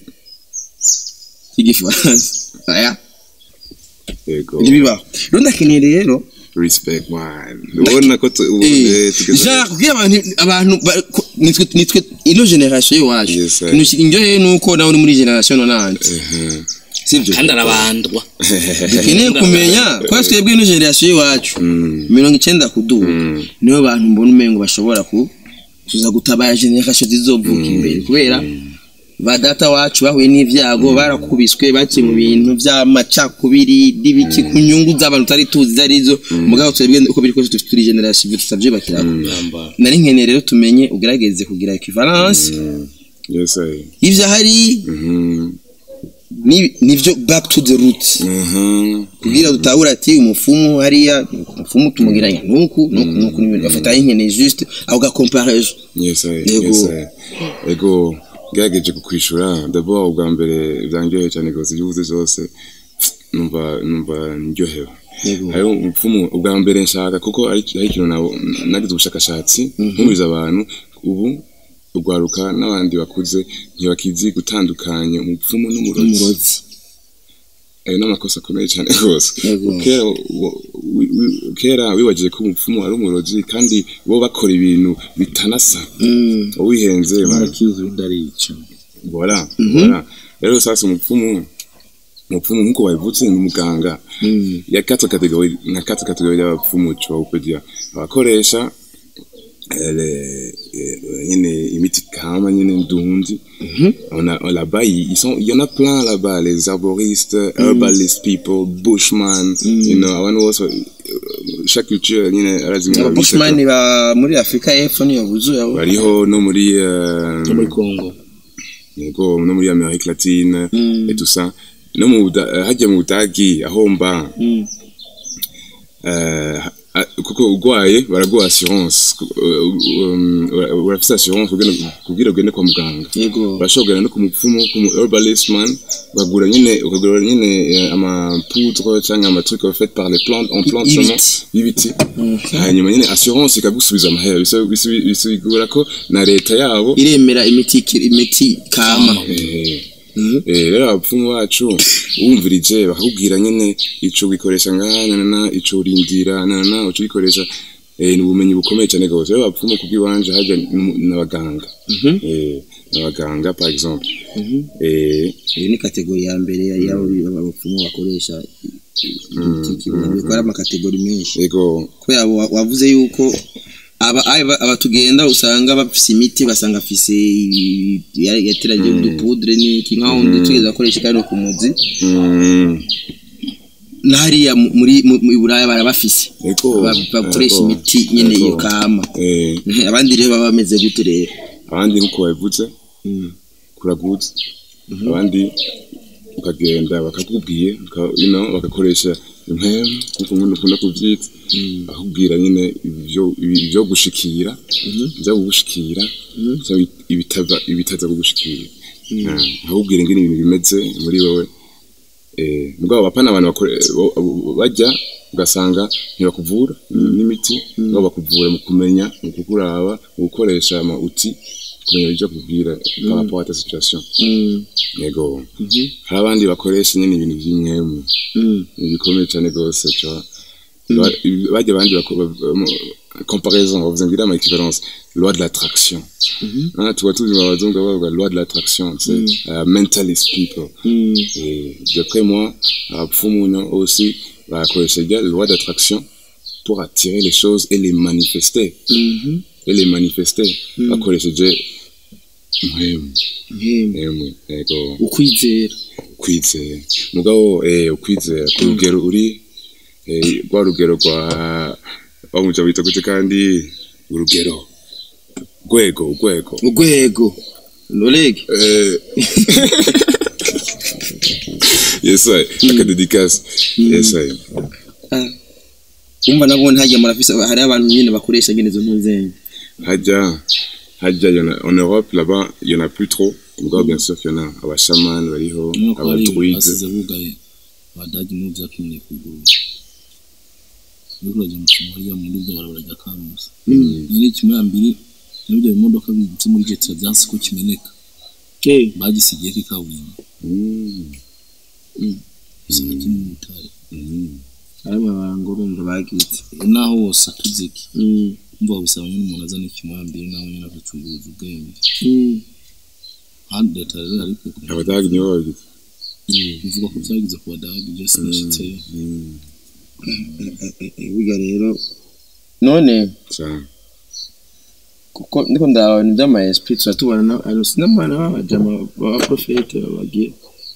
ry'igifaransa aya Yego. ntibibaho rero ndakeneye rero Respect man. Ubona ko tu- ubu eh, tugeze jean kugira abantu abantu ba- ko- nitwe nitwe ino generation y'iwacu Yes, sir. ikintu ki- indyoheye ni uko nawe uri muri generation nonante Mhm. sibyo kandi arabandwa dukeneye kumenya ko twebwe ino generation y'iwacu mirongo icyenda kuduga nibo bantu mbona umengo bashobora ku kuza gutabara generation zizovuka imbere kubera ba data wacu bahuye n'ivyago barakubiswe baciye mu bintu vy'amacakubiri n'ibiki ku nyungu z'abantu utari tuzi izo arizo mugabo twebwe uko biri kose dufite turi generation ivyo tutavyubakirako Yambara. nari nkeneye rero tumenye ugerageze kugira equivalence Yes, sir. ivyo ahari Mhm. ni- nivyo back to the root Mhm. kugira dutahura ati umufumu hariya umufumu tumugiranya nuku nuku nuku n'ibintu bafata nkeneye juste aho gacomparejo Yes, sir. Yego. Yes, sir. Ego gerageje kukwishura d'abord ubwa mbere byanjyoheye cyane rwose ibyo uvuze zose numva numva ndyohewe Yego. hariho umupfumu ubwa mbere nshaka kuko ari ari ikintu nabo nagize ubushakashatsi nkuriza abantu ubu urwaruka n'abandi bakuze ntibakizi gutandukanya umupfumu n'umurozi umurozi ayo ni amakosa akomeye cyane rwose Yego. kera wo- wi- wi- kera wibagije ko umupfumu ari umurozi kandi bo bakora ibintu bitanasa Mm. uwihenze barakiza undi arica voilà voilà rero sasa umupfumu umupfumu nk'uko babivutse ni umuganga Mm. ya quatre catégories na quatre catégories y'abapfumu tushobora kugira abakoresha eh, le- eh, nyine imiti kama nyine ndundi on a on- là-bas ils ils sont il y en a plein là-bas les arboristes herbalist people bushman you know abantu bose euh, chaque culture nyine arazimwe ababushmani ba muri afurika y'epfo niyo buzuye abo bariho no muri euh, no muri kongo yego no muri Amerique latine Mm. et tout ça no mu Buda- eh, hajya mu Budagi aho mba Mm. eh, ah, kuko urwaye baraguha assurance ku- uh, um, ura- urafise assurance kugira- kugira ugende kwa muganga yego urashobora kugenda no ku mupfumu ku mu herbalist man ukagura nyine ukagura nyine eh, ama poudre cyangwa ama trucs fait par les plantes en plantes Y'ibiti. seulement y'ibiti hanyuma nyine assurance ikagusubiza amahera Biso- biso- bisigura ko na leta yabo iremera imiti imiti kama eh, eh, rero abapfumu bacu wumvirije bakakubwira nyine ico wikoresha ngaha nanana ico urindira nanana uco ubikoresha eh, ni ubumenyi bukomeye cyane rwose rero abapfumu kubw'iwanje hajya n'umu- n'abaganga eh, n'abaganga par exemple eh, iyi ni kategori ya mbere y'abo abapfumu bakoresha imiti kibuno bikora amakategori menshi ego kubera wa- wavuze yuko aba aba- aba tugenda usanga bafise imiti basanga afise yateranye udupudre n'iki nkaho undi tugeze akoresha kandi no ku muzi mm, n'hariya mu- muri mu- mu Buraya barabafise ego Ba- bakoresha ego, imiti nyene ego. iyo kama eh, abandi rero baba bameze gute rero abandi nk'uko babivuze kuragutse abandi ukagenda bakakubwiye uka- you know, bagakoresha impemu nk'uko umuntu ukunda kubyita bakubwira nyine ibyo ibyo gushikira ibyo kugushikira cyangwa ibitaza ibitaza kugushikira Ah, bakakubwira ingene ibintu bimeze muri wowe eh, mugabo bapana abantu bakore- bo- bo- bajya ugasanga ntibakuvura n'imiti mugabo bakuvura mu kumenya mu kukuraba mu gukoresha ama uti kumenya ibyo kubwira par rapport à ta situation yego hari abandi bakoresha nyine ibintu by'imwemu ni bikomeye cyane rwose cyo bajya abandi bako- ba- ba- comparaison bavuze ngo iriya ma equivalence loi de l'attraction Ah, tuba tuzi mu bazungu bavuga loi de l'attraction c'est uh, mentalist people et d'après moi abapfumu no aussi barakoresha rya loi d'attraction pour attirer les choses et les manifester et les manifester bakoresheje mwemu mwemu yego ukwizera ukwizera mugabo eh ukwizera ku rugero uri eh, rwa rugero rwa bamuja bita gute kandi urugero rwego urwego urwego lorege eh yes I akadedikasi yes I umva nabwo ntajya murafise hari abantu nyine bakoresha nyine izo ntuzenye Hadja, Hadja, il y en a, en Europe, là-bas, il y en a plus trop. Encore, bien sûr qu'il y en a. Aba shaman, bariho, nuko aba ari druide. basize bugaye abadage nibo byatumye kuguru uriko urajya mu kintu hariya muri byo barabara rya karusi ni kimwe mbiri n'ibyo bimodoka bibitse muri jetira byansi ko kimeneka bagisigiye ko ikaburimbo Mm, usanga kiri mu bitare mm. hari amabango urumva bagitse naho wose atuziki umva babisaba nyine umuntu azana ikimwe mbiri nawe nyine agacunguruza ubwenge handi leta rero ariko Abadage nibo babigize. bivuga ko byagize ku badage ibyo sinashitseyo Mm, burya rero none cyane. kuko ndiko ndaba ibintu by'ama esprit turatubona na ano sinamana babajama baba profete babagiye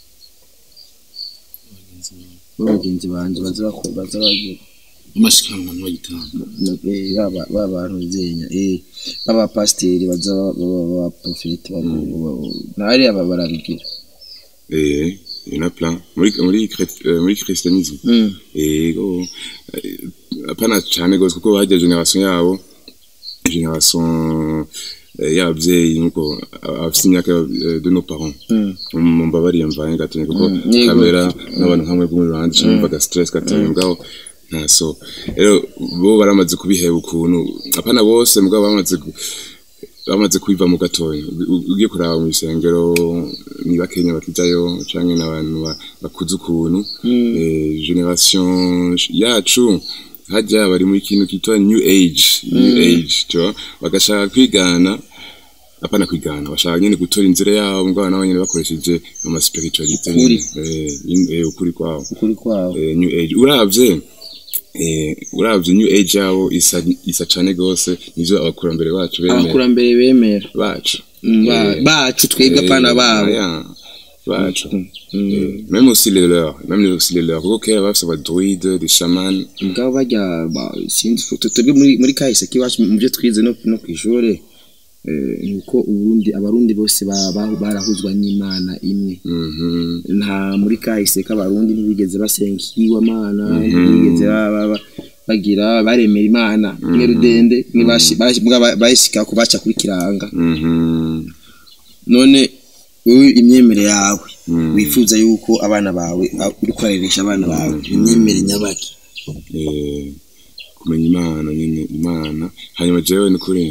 babagenzi banje baza bakora baza bagira amashikanwa ntibagitanga baba babantu zenya eh baba pasiteri baza baba profete nari aba barabigira Eh, il y en a plein. Muri, muri, chréti- euh, muri christianisme. Mm. Ego, eh, apana cyane gose kuko bajya generation yabo, generation eh, y'ababyeyi nuko abafite imyaka eh, de nos parents. Mm. mumbabariye mvanye gatonye kuko Mm, yego. kamera n'abantu nkamwe bwo muri rwanda cyangwa baga stress gatonye mugabo nta so rero bo baramaze kubiheba ukuntu apana bose mugabo bamaze gu- bamaze kubiva mu gatoya U- ugiye kuraba mu isengero ni bakenya bakijayo canke n'abantu ba- bakuze ukuntu eh, generation yacu hajya bari muri kintu kitwa new age new age cyo bagashaka kwigana apana kwigana bashaka nyine gutora inzira yabo mugabo nabo nyine bakoresheje ama spiritualite Ukuri. eh, in- eh, ukuri kwabo ukuri kwabo eh, new age uravye eh, uravye new age yabo isa isa cane gose nivyo abakurambere bacu bemera abakurambere bemera bacu Mm, ba- Eh, bacu twebwe apana Eh, babo aya, bacu Eh, même aussi les leurs même aussi les leurs kuko kera bafise aba druide des chamans mugabo bajya ba- sinzi fu- twebwe muri muri kahise k'iwacu mu byo twize no no ku ishuri eh, ni uko uburundi abarundi bose ba- ba- barahuzwa n'imana imwe mhm nta muri kahise k'abarundi ntibigeze basenga ikigwamana ntibigeze ba- ba- ba- bagira baremera imana mwe rudende mwe bashi- bashi- mbwa ba- bayishika ku baca kuri kiranga Mhm. none wowe imyemerere yawe Mm. wifuza yuko abana bawe a- uri kwareresha abana bawe imyemerere nyabaki Eh, kumenya imana nyine imana hanyuma jewe ni kuri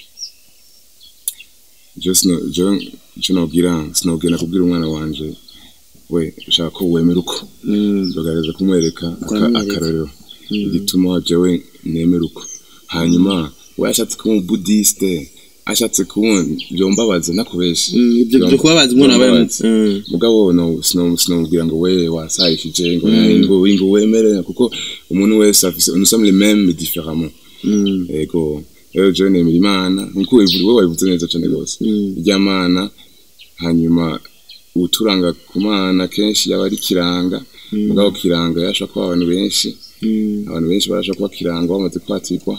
jewe sino- jewe icyo nobwira sinobwira kubwira umwana wanje we ushaka ko wemera uko ndogareza kumwereka aka- Ukamwereka. akarorero igituma jewe nemera uko hanyuma we ashatse kuba umubudisite ashatse kuba byombabaza nakubeshe ibyo byo kubabaza umuntu aba Byombabaza. mugabo no sino sinomubwira ngo we wasayishije ngo ngo ngo wemere kuko umuntu wese afise nous sommes les mêmes mais différemment ego rero jewe nemera imana nkuko wivuze wowe wabivuze neza cyane rwose iry'amana hanyuma uturanga ku mana kenshi yaba ari kiranga mugabo kiranga yasha kuba abantu benshi abantu benshi barasha kuba kiranga bamaze kwatirwa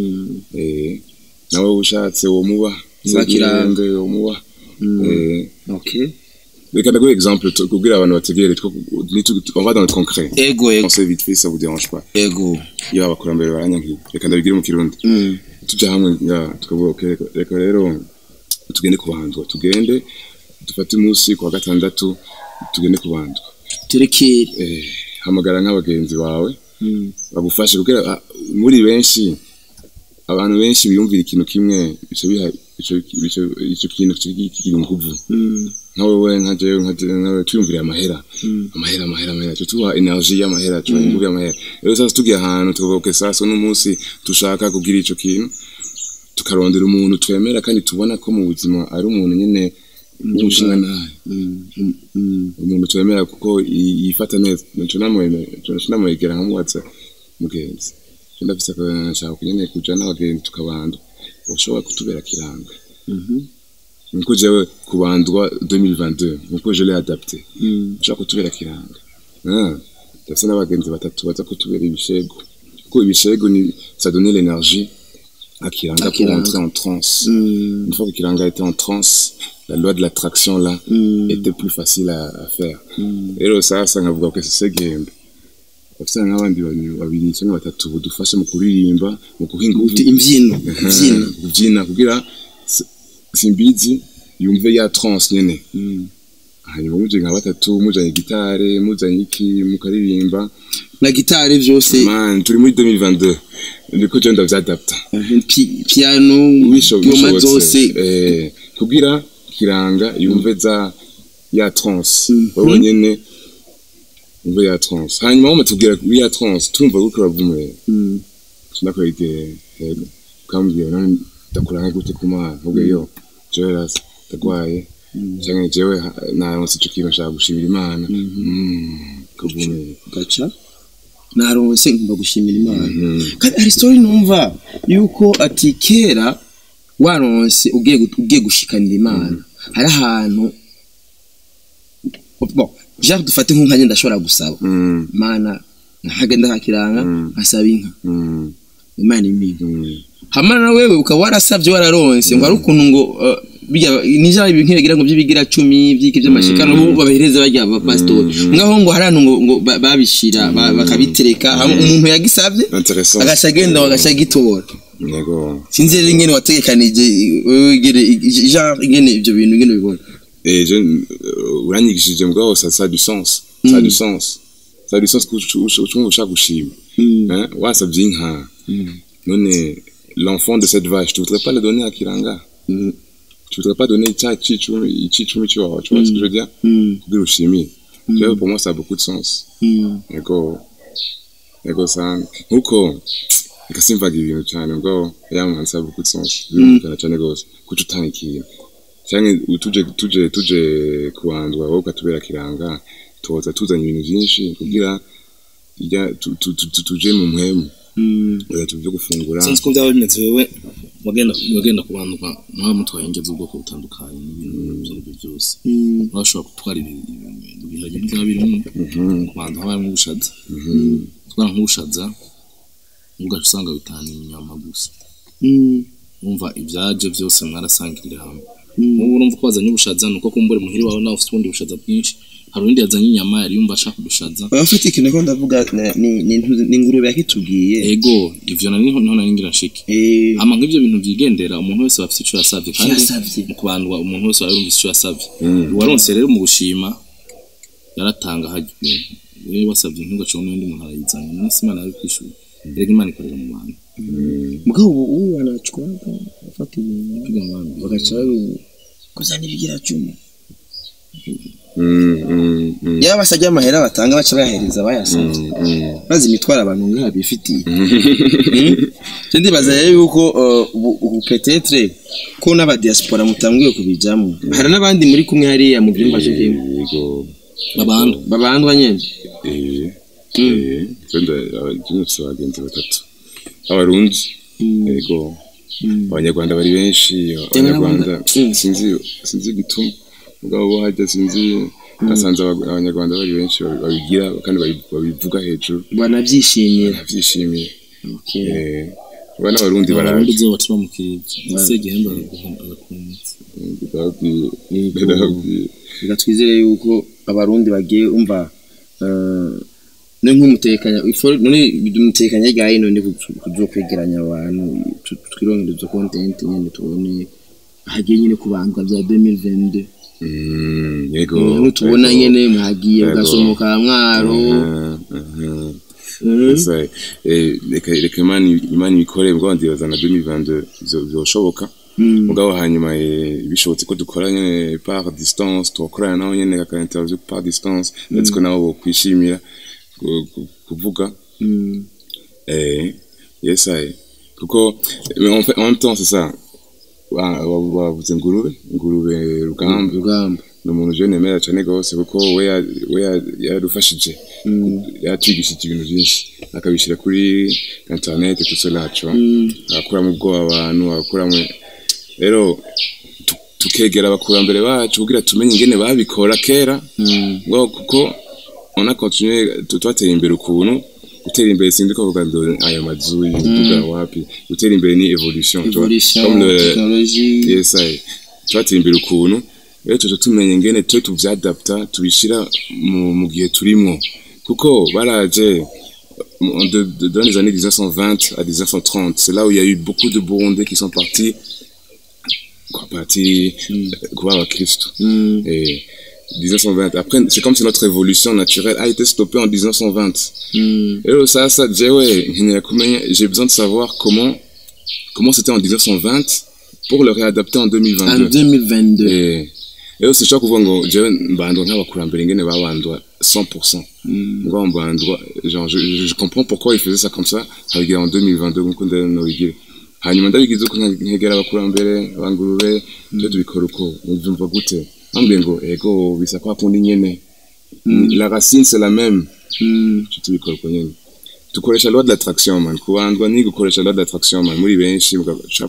eh nawe ushatse wo muba Muba kiranga. wo muba eh okay reka ndaguha exemple tu- kubwira abantu bategere two- nitu- on va dans le concret ego ego on vite fait ça vous dérange pas ego iyo abakurambere baranyankiye reka ndabigire mu kirundi Mm. tujya hamwe nga tukavuga okay, reka- reka rero tugende kubandwa tugende dufate umunsi ku wa gatandatu tugende kubandwa turekere eh, hamagara nk'abagenzi bawe Mm. bagufashe kugira ah, muri benshi abantu benshi biyumvira ikintu kimwe bice biha ico ico- ico kintu kiri kiri inguvu Mm. nkawe we nka jewe nka jewe nkawe twiyumvira amahera Mm. amahera amahera amahera cyo tuba energy y'amahera cyo inguvu y'amahera rero sasa tugiye ahantu tukavuga okay sasa uno munsi dushaka kugira ico kintu tukarondera umuntu twemera kandi tubona ko mu buzima ari umuntu nyene w'umushinga nawe Mm. Mm. Mm. umuntu twemera kuko yi- yifata neza nico namwemera nico namwegera nkamubaza mugenzi cyo ndafise akabona nashaka kunyene kuja n'abagenzi tukabanda ushobora kutubera kiranga Mhm. nkuko jewe kubandwa 2022 nkuko je l'ai adapté Mm. ushobora kutubera kiranga Ah, ndafise n'abagenzi batatu baza kutubera ibishego kuko ibishego ni ça donnait l'énergie à kiranga À pour Kiranga. entrer en transe Mm. une fois que kiranga était en transe la loi de l'attraction là Mm. était plus facile à, à faire Mm. rero sasa nkavuga ko ese gembe bafite nk'abandi bantu babiri cyangwa batatu budufashe mu kuririmba mu guha ingufu imbyino Aha, imbyino kubyina kugira s- simbizi yumve ya trance nyene Mm. hanyuma muje nka batatu mujanye gitare mujanye iki mukaririmba na gitari byose man turi muri 2022 ndiko je ndavyadapta pi- piano Bisho- ngoma bishobotse. zose eh kugira kiranga yumve za ya trance Mhm. wowe nyene yumve ya trance hanyuma wama tubwira kuri ya trance tumva ko uravumwe Mm. sinakwege hego ukambwira none ndakuranga gute ku mana ubwo yo jewe rasa ndagwaye cyangwa jewe ha- naronse ico kintu nshaka gushimira imana Mm, kuvumera gaca naronse ngomba gushimira imana Mhm. kandi hari story numva yuko ati kera waronse ugiye gu- ugiye gushikanira imana hari ahantu bon genre dufate nk'umwanya ndashobora gusaba Mm, mana nkagenda kakiranga Mm. nkasaba inka mm, imana impinga mm. hamwe na wewe ukaba warasabye wararonse ngo ari ukuntu ngo uh, bijya nija ibintu nkibagira ngo by'ibigira cumi by'iki by'amashikano bo babahereza bajya ba pastor ngaho ngo hari ahantu ngo, ngo ba- babishira ba- bakabitereka hamwe umuntu yagisabye intéressant agaca agenda agaca agitora yego sinzi rero ingene wategekanije wewe ingene genre ingene ibyo bintu ingene ubibona Et je, euh, uranyigishije mugabo ça ça a du sens ça a du sens ça a du sens kuko ushaka gushima Mm. hein wasabye inka none l'enfant de cette vache tu voudrais pas le donner à Kiranga Mm. tu voudrais pas donner cya cicumi icicumi tu vois tu vois ce que je veux dire Mm. kugira ushimire rero pour moi ça a beaucoup de sens Mm. yego yego sana nkuko reka simvaga ibintu cyane ubwo yamanza ça a beaucoup de sens birumvikana cyane rwose kuko utanga ikintu cyangwa tuje tuje tuje kuwandwa wowe ukatubera kiranga tuza tuzanye ibintu byinshi kugira ijya tu- tu- tu- tu- tuje mu mpwemu Mm. oya tuje gufungura sinzi ko byaba bimeze wewe wagenda wagenda kubandwa mwaba mutwaye ingero z'ubwoko butandukanye n'ibintu ibyo ari byo byose Mm. urashobora gutwara ibi- ibi- ibihage byaba birimo Mhm, kubanza haba harimo ubushaza mhm, gutwara nk'ubushaza ugaca usanga bitanu inyama gusa Mm. wumva ibyaje byose mwarasangirira hamwe Mm. ubu urumva ko wazanye ubushaza ni uko kumbura muhiri wawe nawe ufite ubundi bushaza bwinshi hari undi yazanye inyama yari yumva ashaka kudushaza abafite ikintu ko ndavuga na- ni ni intu- ni ingurube yakitubwiye ego ivyo nari niho niho nari ngira nshike Eh, ama nk'ivyo bintu vyigendera umuntu wese aba afite ico yasavye kandi yasavye. mu kubandwa umuntu wese aba yumvise ico yasavye uwaronse rero mu gushima yaratanga hajya ibintu rero wasavye ntugace n'undi muntu arayizana n'isi imana yari kwishura erega imana ikorera mu bantu mugabo ubu ubu wanachukwaga afata ibintu piga mu bantu bagaca kuzana ibigira cumi Mm, mm, mm, yaba basajya amahera batanga baca bayahereza abayasabye mm. maze imitwaro abantu nk'aba bifitiye cyo ndibaza rero yuko uh, ubu- ubu petetre ko n'abadiaspora mutanguye kubijamo hari n'abandi muri kumwe hariya mu byumba cyo kimwe Yego. babandwa babandwa nyene Eh, eh, twenda abafite abagenzi batatu abarundi yego abanyarwanda bari benshi abanyarwanda Mm. sinzi sinzi gituma mugabo bo hajya sinzi nasanze aba- abanyarwanda bari benshi babi- babigira kandi babi- babivuga hejuru banabyishimira babyishimiye Okay. Eh, aba n'abarundi abarundi baraje zo baca bamukiriye ese igihembo arakumutse ndababwiye ndababwiye reka twizere yuko abarundi bagiye umva eh, ni nk'umutekanya ifo- none umutekanya ryayo none kuzo kwegeranya abantu tu- twironkere izo content nyene tubone hagiye nyine kubandwa bya 2022 Mm, yego aho tubona yego. nyene mwagiye Yego. mugasomoka mwaro Mhm, mhm. Mhm. Gusa, eh, reka reka imana imana ibikore mbwa ndibaza na 2022 bizo- bizoshoboka Mm. mugabo hanyuma eh, bishobotse ko dukora nyene par distance tugakorana nabo nyene kaka interview par distance ndetse ko nabo bokwishimira ku- ku- kuvuga Mm. eh yes I kuko mais en fait en même temps c'est ça Wa- wa- wavuze ngurube ngurube rugamba rugamba ni umuntu je nemera cyane rwose kuko we ya- we ya- yaradufashije yatwigishije ibintu byinshi akabishyira kuri internet tutse naco agakuramo ubwoba abantu agakuramo rero tu- tukegera abakurambere bacu kugira tumenye ingene babikora kera ngo kuko on a continué tu- twateye imbere ukuntu gutera imbere sindi ko kuvuga ngo aya mazu y'imiduga wapi gutera imbere ni evolution tu vois. evolution Comme le- technologie yes I twateye imbere ukuntu rero tuje tumenya ingene twe tuvyadapta tubishira mu, mu gihe turimwo kuko baraje en de, de, dans les années 1920 à 1930 c'est là où il y a eu beaucoup de Burundais qui sont partis quoi partis euh, kuba abakristo Mm. et 1920 après c'est comme si notre évolution naturelle a été stoppée en 1920 Mm. rero sasa jewe nkeneye kumenya j'ai besoin de savoir comment comment c'était en 1920 pour le réadapter en en 2022 2022 Eh, rero sinshobora kuvuga ngo jewe mbandwa nk'abakurambere ingene babandwa 100% ngo mbandwa genre je, je, je comprends pourquoi ils faisaient ça comme ça nkabigira en 2022 nkuko ndabona nobigire hanyuma ndabigize uko nka- nkegera abakurambere abangurube byo tubikora uko mbyumva gute bambwiye ngo ego bisa kwa kundi nyene la racine c'est la même Mm. cyo tubikora uko nyene dukoresha loi de l'attraction man kubandwa ni gukoresha loi de l'attraction man muri benshi mugaca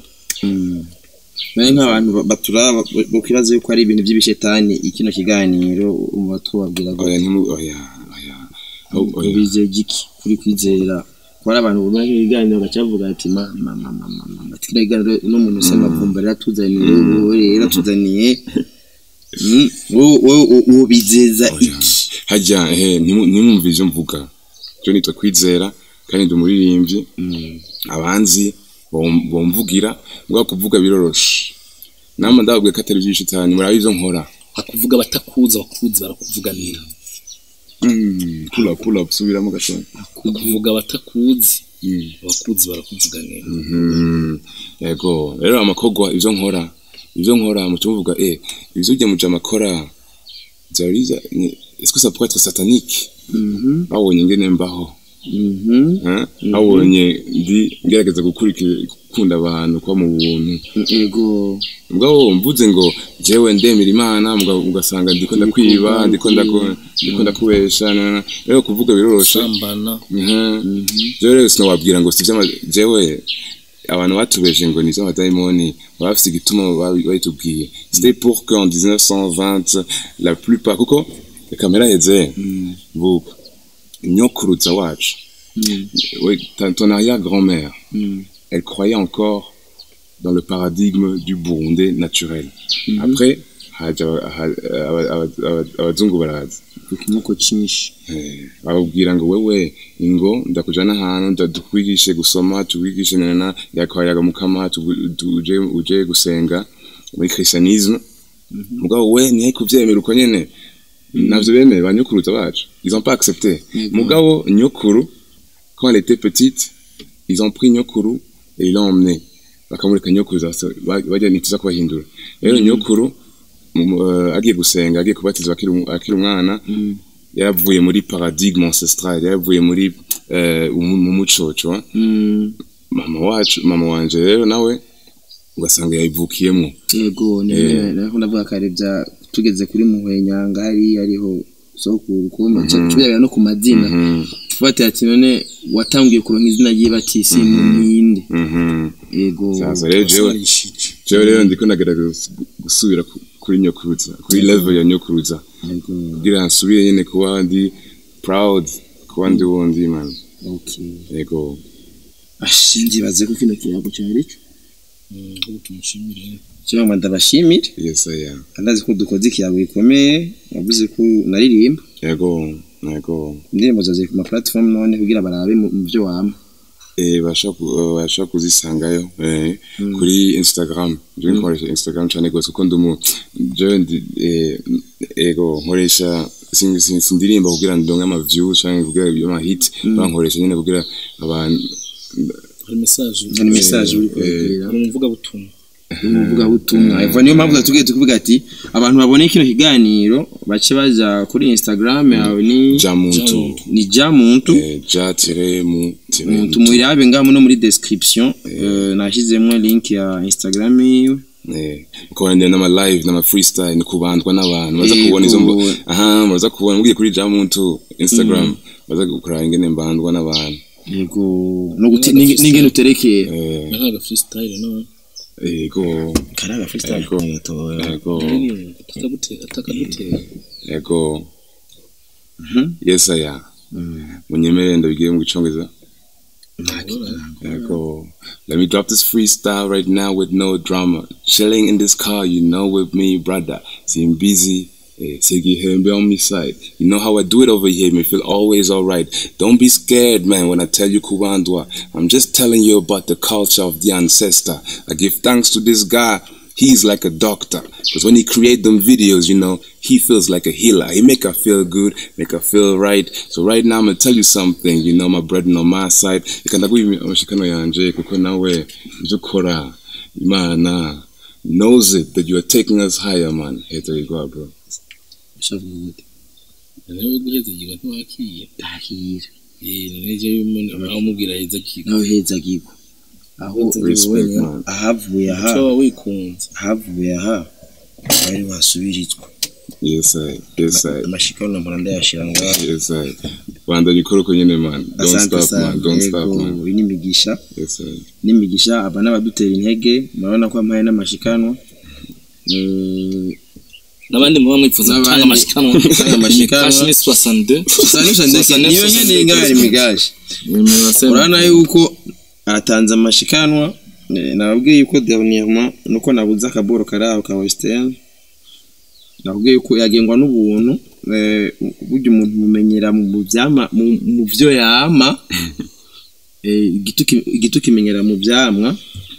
Bari nk'abantu ba- baturaba bakwibaza yuko ari ibintu by'ibishetani ikino kiganiro umuba tubabwira ngo oya ntimu oya oya aho- oya ubize giki kuri kwizera ko hari abantu bumva ibiganiro bagaca bavuga ati ma ma ma ma ma ma ma kino kiganiro n'umuntu usa amavumba yaratuzaniye wowe rero yaratuzaniye Mm, wowe- wowe wowe bizeza Oya. iki hajya he ntimu- ntimwumve ivyo mvuga cyo nitwa kwizera kandi ndi umuririmbyi abanzi bom- bomvugira mbwa kuvuga biroroshe nama ndababwiye ko atari ivy'ishitani murabe ivyo nkora akuvuga batakuzi abakuzi barakuvuganira Mm, pull up pull up subiramo gatoya akuvuga batakuzi Mm. abakuzi barakuvuganira Mhm. yego rero amakogwa ivyo nkora ivyo nkora muca muvuga eh ivyo ujya muja amakora byariza est-ce que ça pourrait être satanique Mhm, babonye ingene mbaho mhm, hein? babonye ndi ngerageza gukurikira gukunda abantu kuba mu buntu ego mugabo mvuze ngo jewe ndemera imana mugabo ugasanga ndiko ndakwiba ndiko ndaku- ndiko ndakubesha na- na- rero kuvuga biroroshe sambana Mhm. jewe rero sinababwira ngo sivyo ama- jewe abantu batubeje ngo nizo amadayimoni baba bafise igituma babi- babitubwiye c'était pour que en 1920 la plupart kuko kamera heze vuba nyokuruza wacu oui, ta- ton arrière-grand-mère elle croyait encore dans le paradigme du Burundais naturel. Après, haje aba- ha- aba- aba- aba- abazungu baraza ku kimoko cyinshi Eh, bababwira ngo wewe ngo ndakujana ahantu ndadukwigishe gusoma tukwigishe nana yakwayaga mukama tugu- tu- uje uje gusenga muri christianisme mugabo we nihe kuvyemera uko nyene navyo bene ba nyokuruza bacu ils ont pas accepté mugabo nyokuru quand elle était petite ils ont pris nyokuru et ils l'ont emmené bakamureka nyokuru zase- ba- bajya nituza kubahindura rero nyokuru mu- eh, agiye gusenga agiye kubatizwa akiri umu- akiri umwana yaravuye muri paradigme ancestral yaravuye muri eh, umu- mu muco tu vois. Mm, mama wacu mama wanje rero nawe ugasanga yayivukiyemo yego Eh. nako ndavuga kare bya tugeze kuri muhwenyanga hari ariho sokuru kuma cyabera no ku mazina Mhm, tufatira ati none watangiye kuronka izina ry'ibatisi ninde mhm. yego Sasa rero jewe Warishije. jewe rero ndiko nagerageza gusubira ku- kuri nyokuruza kuri level ya nyokuruza yego kugira nsubire nyine kuba ndi proud kuba ndi wundi man okay yego ashingibaze ko kino kiyago cyari cyo Mm, ahubwo tumushimire cyangwa ndabashimire yes I am andazi ko dukoze ikiyago gikomeye wavuze ko naririmba yego yego indirimbo zawe ku ma platform none kugira barabe mu mu byo wama eh basha ku- eh, basha kuzisangayo eh kuri Instagram je nkoresha Instagram cyane gose kuko ndumu je ndi eh, ego nkoresha sing- sing- sindirimba kugira ndonke ama views cyangwa kugira ama hit bankoresha nyine kugira abantu hari message hari message uri eh, kubwira hari umuvugabutumwa umuvuga butumwa eva niyo mpamvu tugiye tukuvuga ati abantu babone kino kiganiro bace baza kuri Instagram yawe ni jamuntu ni ja muntu eh, ja tire mu tire muntu muyirabe ngaho no muri description eh, nashyizemo link ya Instagram yiwe Eh, ukabona n'ama live n'ama freestyle ni kubandwa n'abantu baza Yego. kubona izo mbo- aha baza kubona mugiye kuri jamuntu Instagram baza gukora ingene mbandwa n'abantu yego no guti ninge- n'ingene uterekera eh ni nkaga freestyle no yego karaga freestyle yego yatowe yego atakagutera atakagutera yego Mhm. yes aya munyemerere ndabigire mu gicongereza Alright. Echo. Let me drop this freestyle right now with no drama. Chilling in this car, you know, with me, brother. Seem busy. Eh, Sigi Hembe on me side. You know how I do it over here, me feel always alright. Don't be scared, man, when I tell you Kubandwa. I'm just telling you about the culture of the ancestor. I give thanks to this guy. He's like a doctor. Because when he create them videos, you know, he feels like a healer. He make her feel good, make her feel right. So right now I'm gonna tell you something, you know, my brethren on my side. Reka ndaguha amashikano yanje kuko nawe ibyo ukora Imana knows it that you are taking us higher, man. Here you go, bro. shavuga gute nawe guheza giga ntiwakiye ndahira eh neje yumene aho mubwira heza giga nawe heza gigo aho Respect, man. ahavuye aha cyo wikunze ahavuye aha bari basubirizwa Yes, I. Yes, I. amashikano mpora ndayashira ngaho Yes, I. Bandanye ukora uko nyene, man. Don't asante stop, sana man. Don't stop, yego man. iyi ni imigisha Yes, I. n'imigisha aba n'abadutera intege murabona ko ampaye n'amashikanwa Eh, n'abandi muba mwifuza N'abandi- gutanga amashikanwa gutanga amashikanwa. Kashi ni 62 Sanisha ndetse niyo nyene ingana imigaje nimero se urabona yuko atanze amashikanwa eh, nababwiye yuko dernièrement nuko nabuze akaboro kari aho ka western nababwiye yuko yagengwa n'ubuntu eh, burya umuntu mumenyera mu byama mu- mu byo yama eh, igiti ki- igiti kimenyera mu byamwa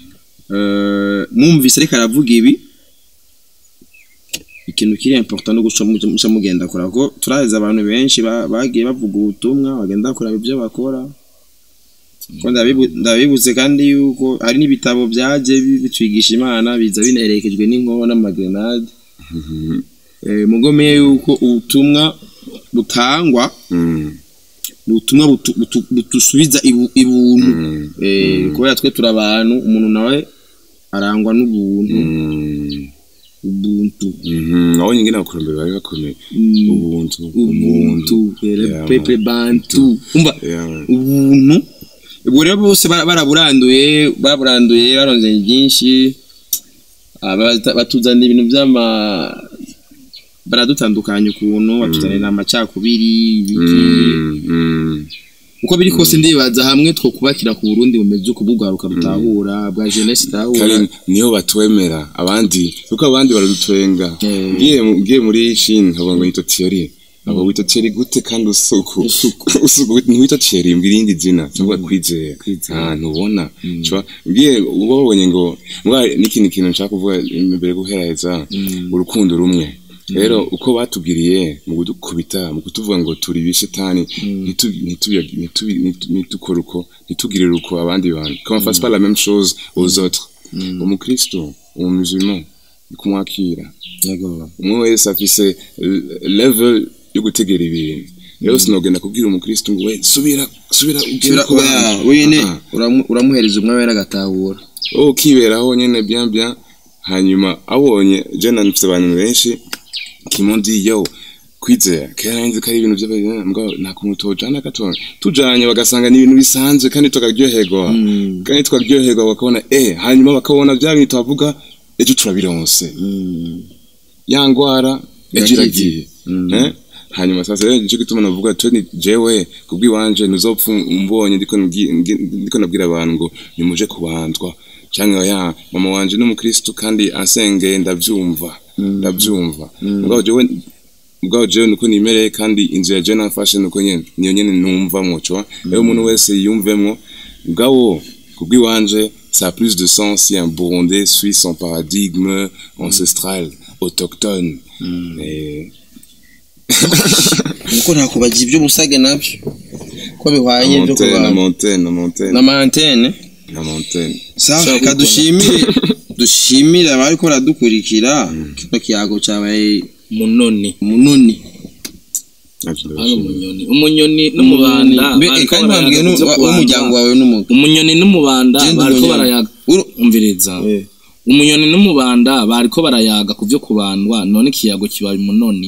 Eh, mwumvise ariko aravuga ibi ikintu kiri important no guca muca muca mugenda kora ko turaheza abantu benshi ba- bagiye bavuga ubutumwa bagenda bakora ibyo bakora ko ndabibu- ndabibutse kandi yuko hari n'ibitabo byaje bi- bitwigisha imana biza binerekejwe n'inkoho n'amagrenade eh, mugomeye yuko ubutumwa butangwa Mm. ni ubutumwa butu- butu- butusubiza ibu- ibuntu Mm. Eh, kubera twe turi abantu umuntu nawe arangwa n'ubuntu Mm. ubuntu Mhm. Aho nyingine abakurambere bari bakomeye. Mm. Ubuntu. ubuntu Yeah, pepe man. bantu umva Yeah, man. ubuntu ubwo rero bose bara- baraburanduye baburanduye baronze byinshi Ah, bata- batuzanira ibintu by'ama baradutandukanya ukuntu batuzanira amacakubiri ibiki Mm. Mm. uko biri kose ndibaza hamwe two kubakira ku Burundi bumeze uko bugwaruka rutahura bwa jeunesse itahura kari niyo batwemera abandi kuko abandi baradutwenga Eh. ngiye ngiye muri Chine nkabona ngo yitwa Thierry abo witwa Thierry gute kandi usuku Usuku. usuku ntiwitwa Thierry mbwira irindi zina cyangwa kwizera ah ntubona cwa ngiye ubonye ngo mbwa n'ikindi kintu nshaka kuvuga imbere guhereza urukundo rumwe rero uko batubwiriye mu kudukubita mu kutuvuga ngo turi bishetani ntitu- ntitu- ntitu- ntitu- ntitukore uko ntitugirire uko abandi bantu qu'on fasse pas la même chose aux autres umukristo umumusulman ni kumwakira yego umwe wese afise l- level yo gutegera ibintu rero sinogenda kubwira umukristo ngo we subira subira ugere Sura ku oya bandi." wene Ah, uramu- uramuhereza umwe wera agatahura wowe ukiberaho nyene bien bien hanyuma abonye je nanifite abantu benshi kimondi yo kwizera kera nzi ko ari ibintu by'abantu mbwa nta kuntu tojana gato tujanye bagasanga ni ibintu bisanzwe kandi tukaryoherwa kandi tukaryoherwa bakabona eh hanyuma bakabona bya bintu tuvuga ejo turabironse ya ngwara ejo iragiye eh hanyuma sasa rero nicyo gituma navuga twe ni jewe kubw'iwanje ntuzopfa umbonye ndiko nabwi- ngi- ndiko nabwira abantu ngo nimuje kubandwa cyangwa ya mama wanje ni umukristo kandi ansengeye ndabyumva ndabyumva mugabo jewe mugabo jewe nuko nimereye kandi inzu ya jewe nafashe nuko nyene niyo nyene numvamwo cwa rero umuntu wese yiyumvemwo mugabo kubw'iwanje ça a plus de sens si un Burundais suit son paradigme ancestral autochtone Eh, nuko nta kubagira ibyo musage nabyo ko bihwanye byo Montaigne, kubana Montaigne, Montaigne, na mantene na Montaigne. sawa reka dushimire dushimire abari ko baradukurikira kino kiyago cyabaye munoni munoni hano umunyoni umunyoni n'umubanda Mbe, bariko kandi barayaga wambwiye ku vyo w'umuryango kubandwa. wawe n'umuga umunyoni n'umubanda Genda bariko umunyoni. barayaga Uru- umviriza umunyoni n'umubanda bariko barayaga ku vyo kubandwa none ikiyago kibaye umunoni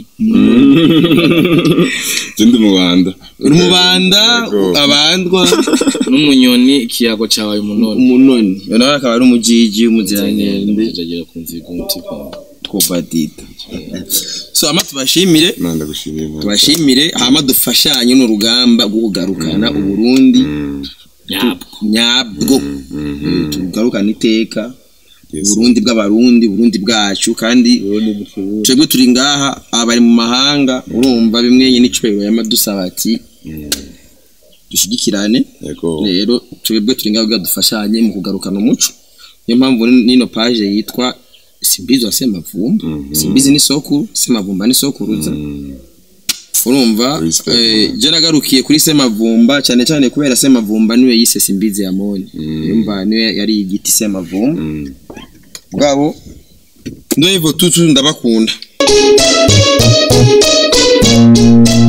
Je ndi mu Rwanda. uri mubanda Yego. abandwa n'umunyoni ikiyago cabaye umunoni umunoni uyu nawe akaba ari umujiji w'umuziranende jagira kumviga umutima twobadida so ama tubashimire Imana ndagushimiye. Imana. tubashimire hama dufashanye n'urugamba rwo kugarukana uburundi nyabwo nyabwo Eh, tugarukana iteka Yes. uburundi bw'abarundi uburundi bwacu kandi twebwe turi ngaha abari mu mahanga urumva bimwe n'icubahiro yama dusaba ati dushyigikirane Yego. rero twebwe turi ngaho kugira dufashanye mu kugarukana umuco niyo mpamvu nino paje yitwa simbizi wa semavumba simbizi ni sokuru semavumba ni sokuruza urumva Respect. eh, je nagarukiye kuri semavumba cyane cyane kubera semavumba niwe yise simbizi ya moni urumva niwe yari igiti semavumba Mm. bwabo ndo hivyo tutu ndabakunda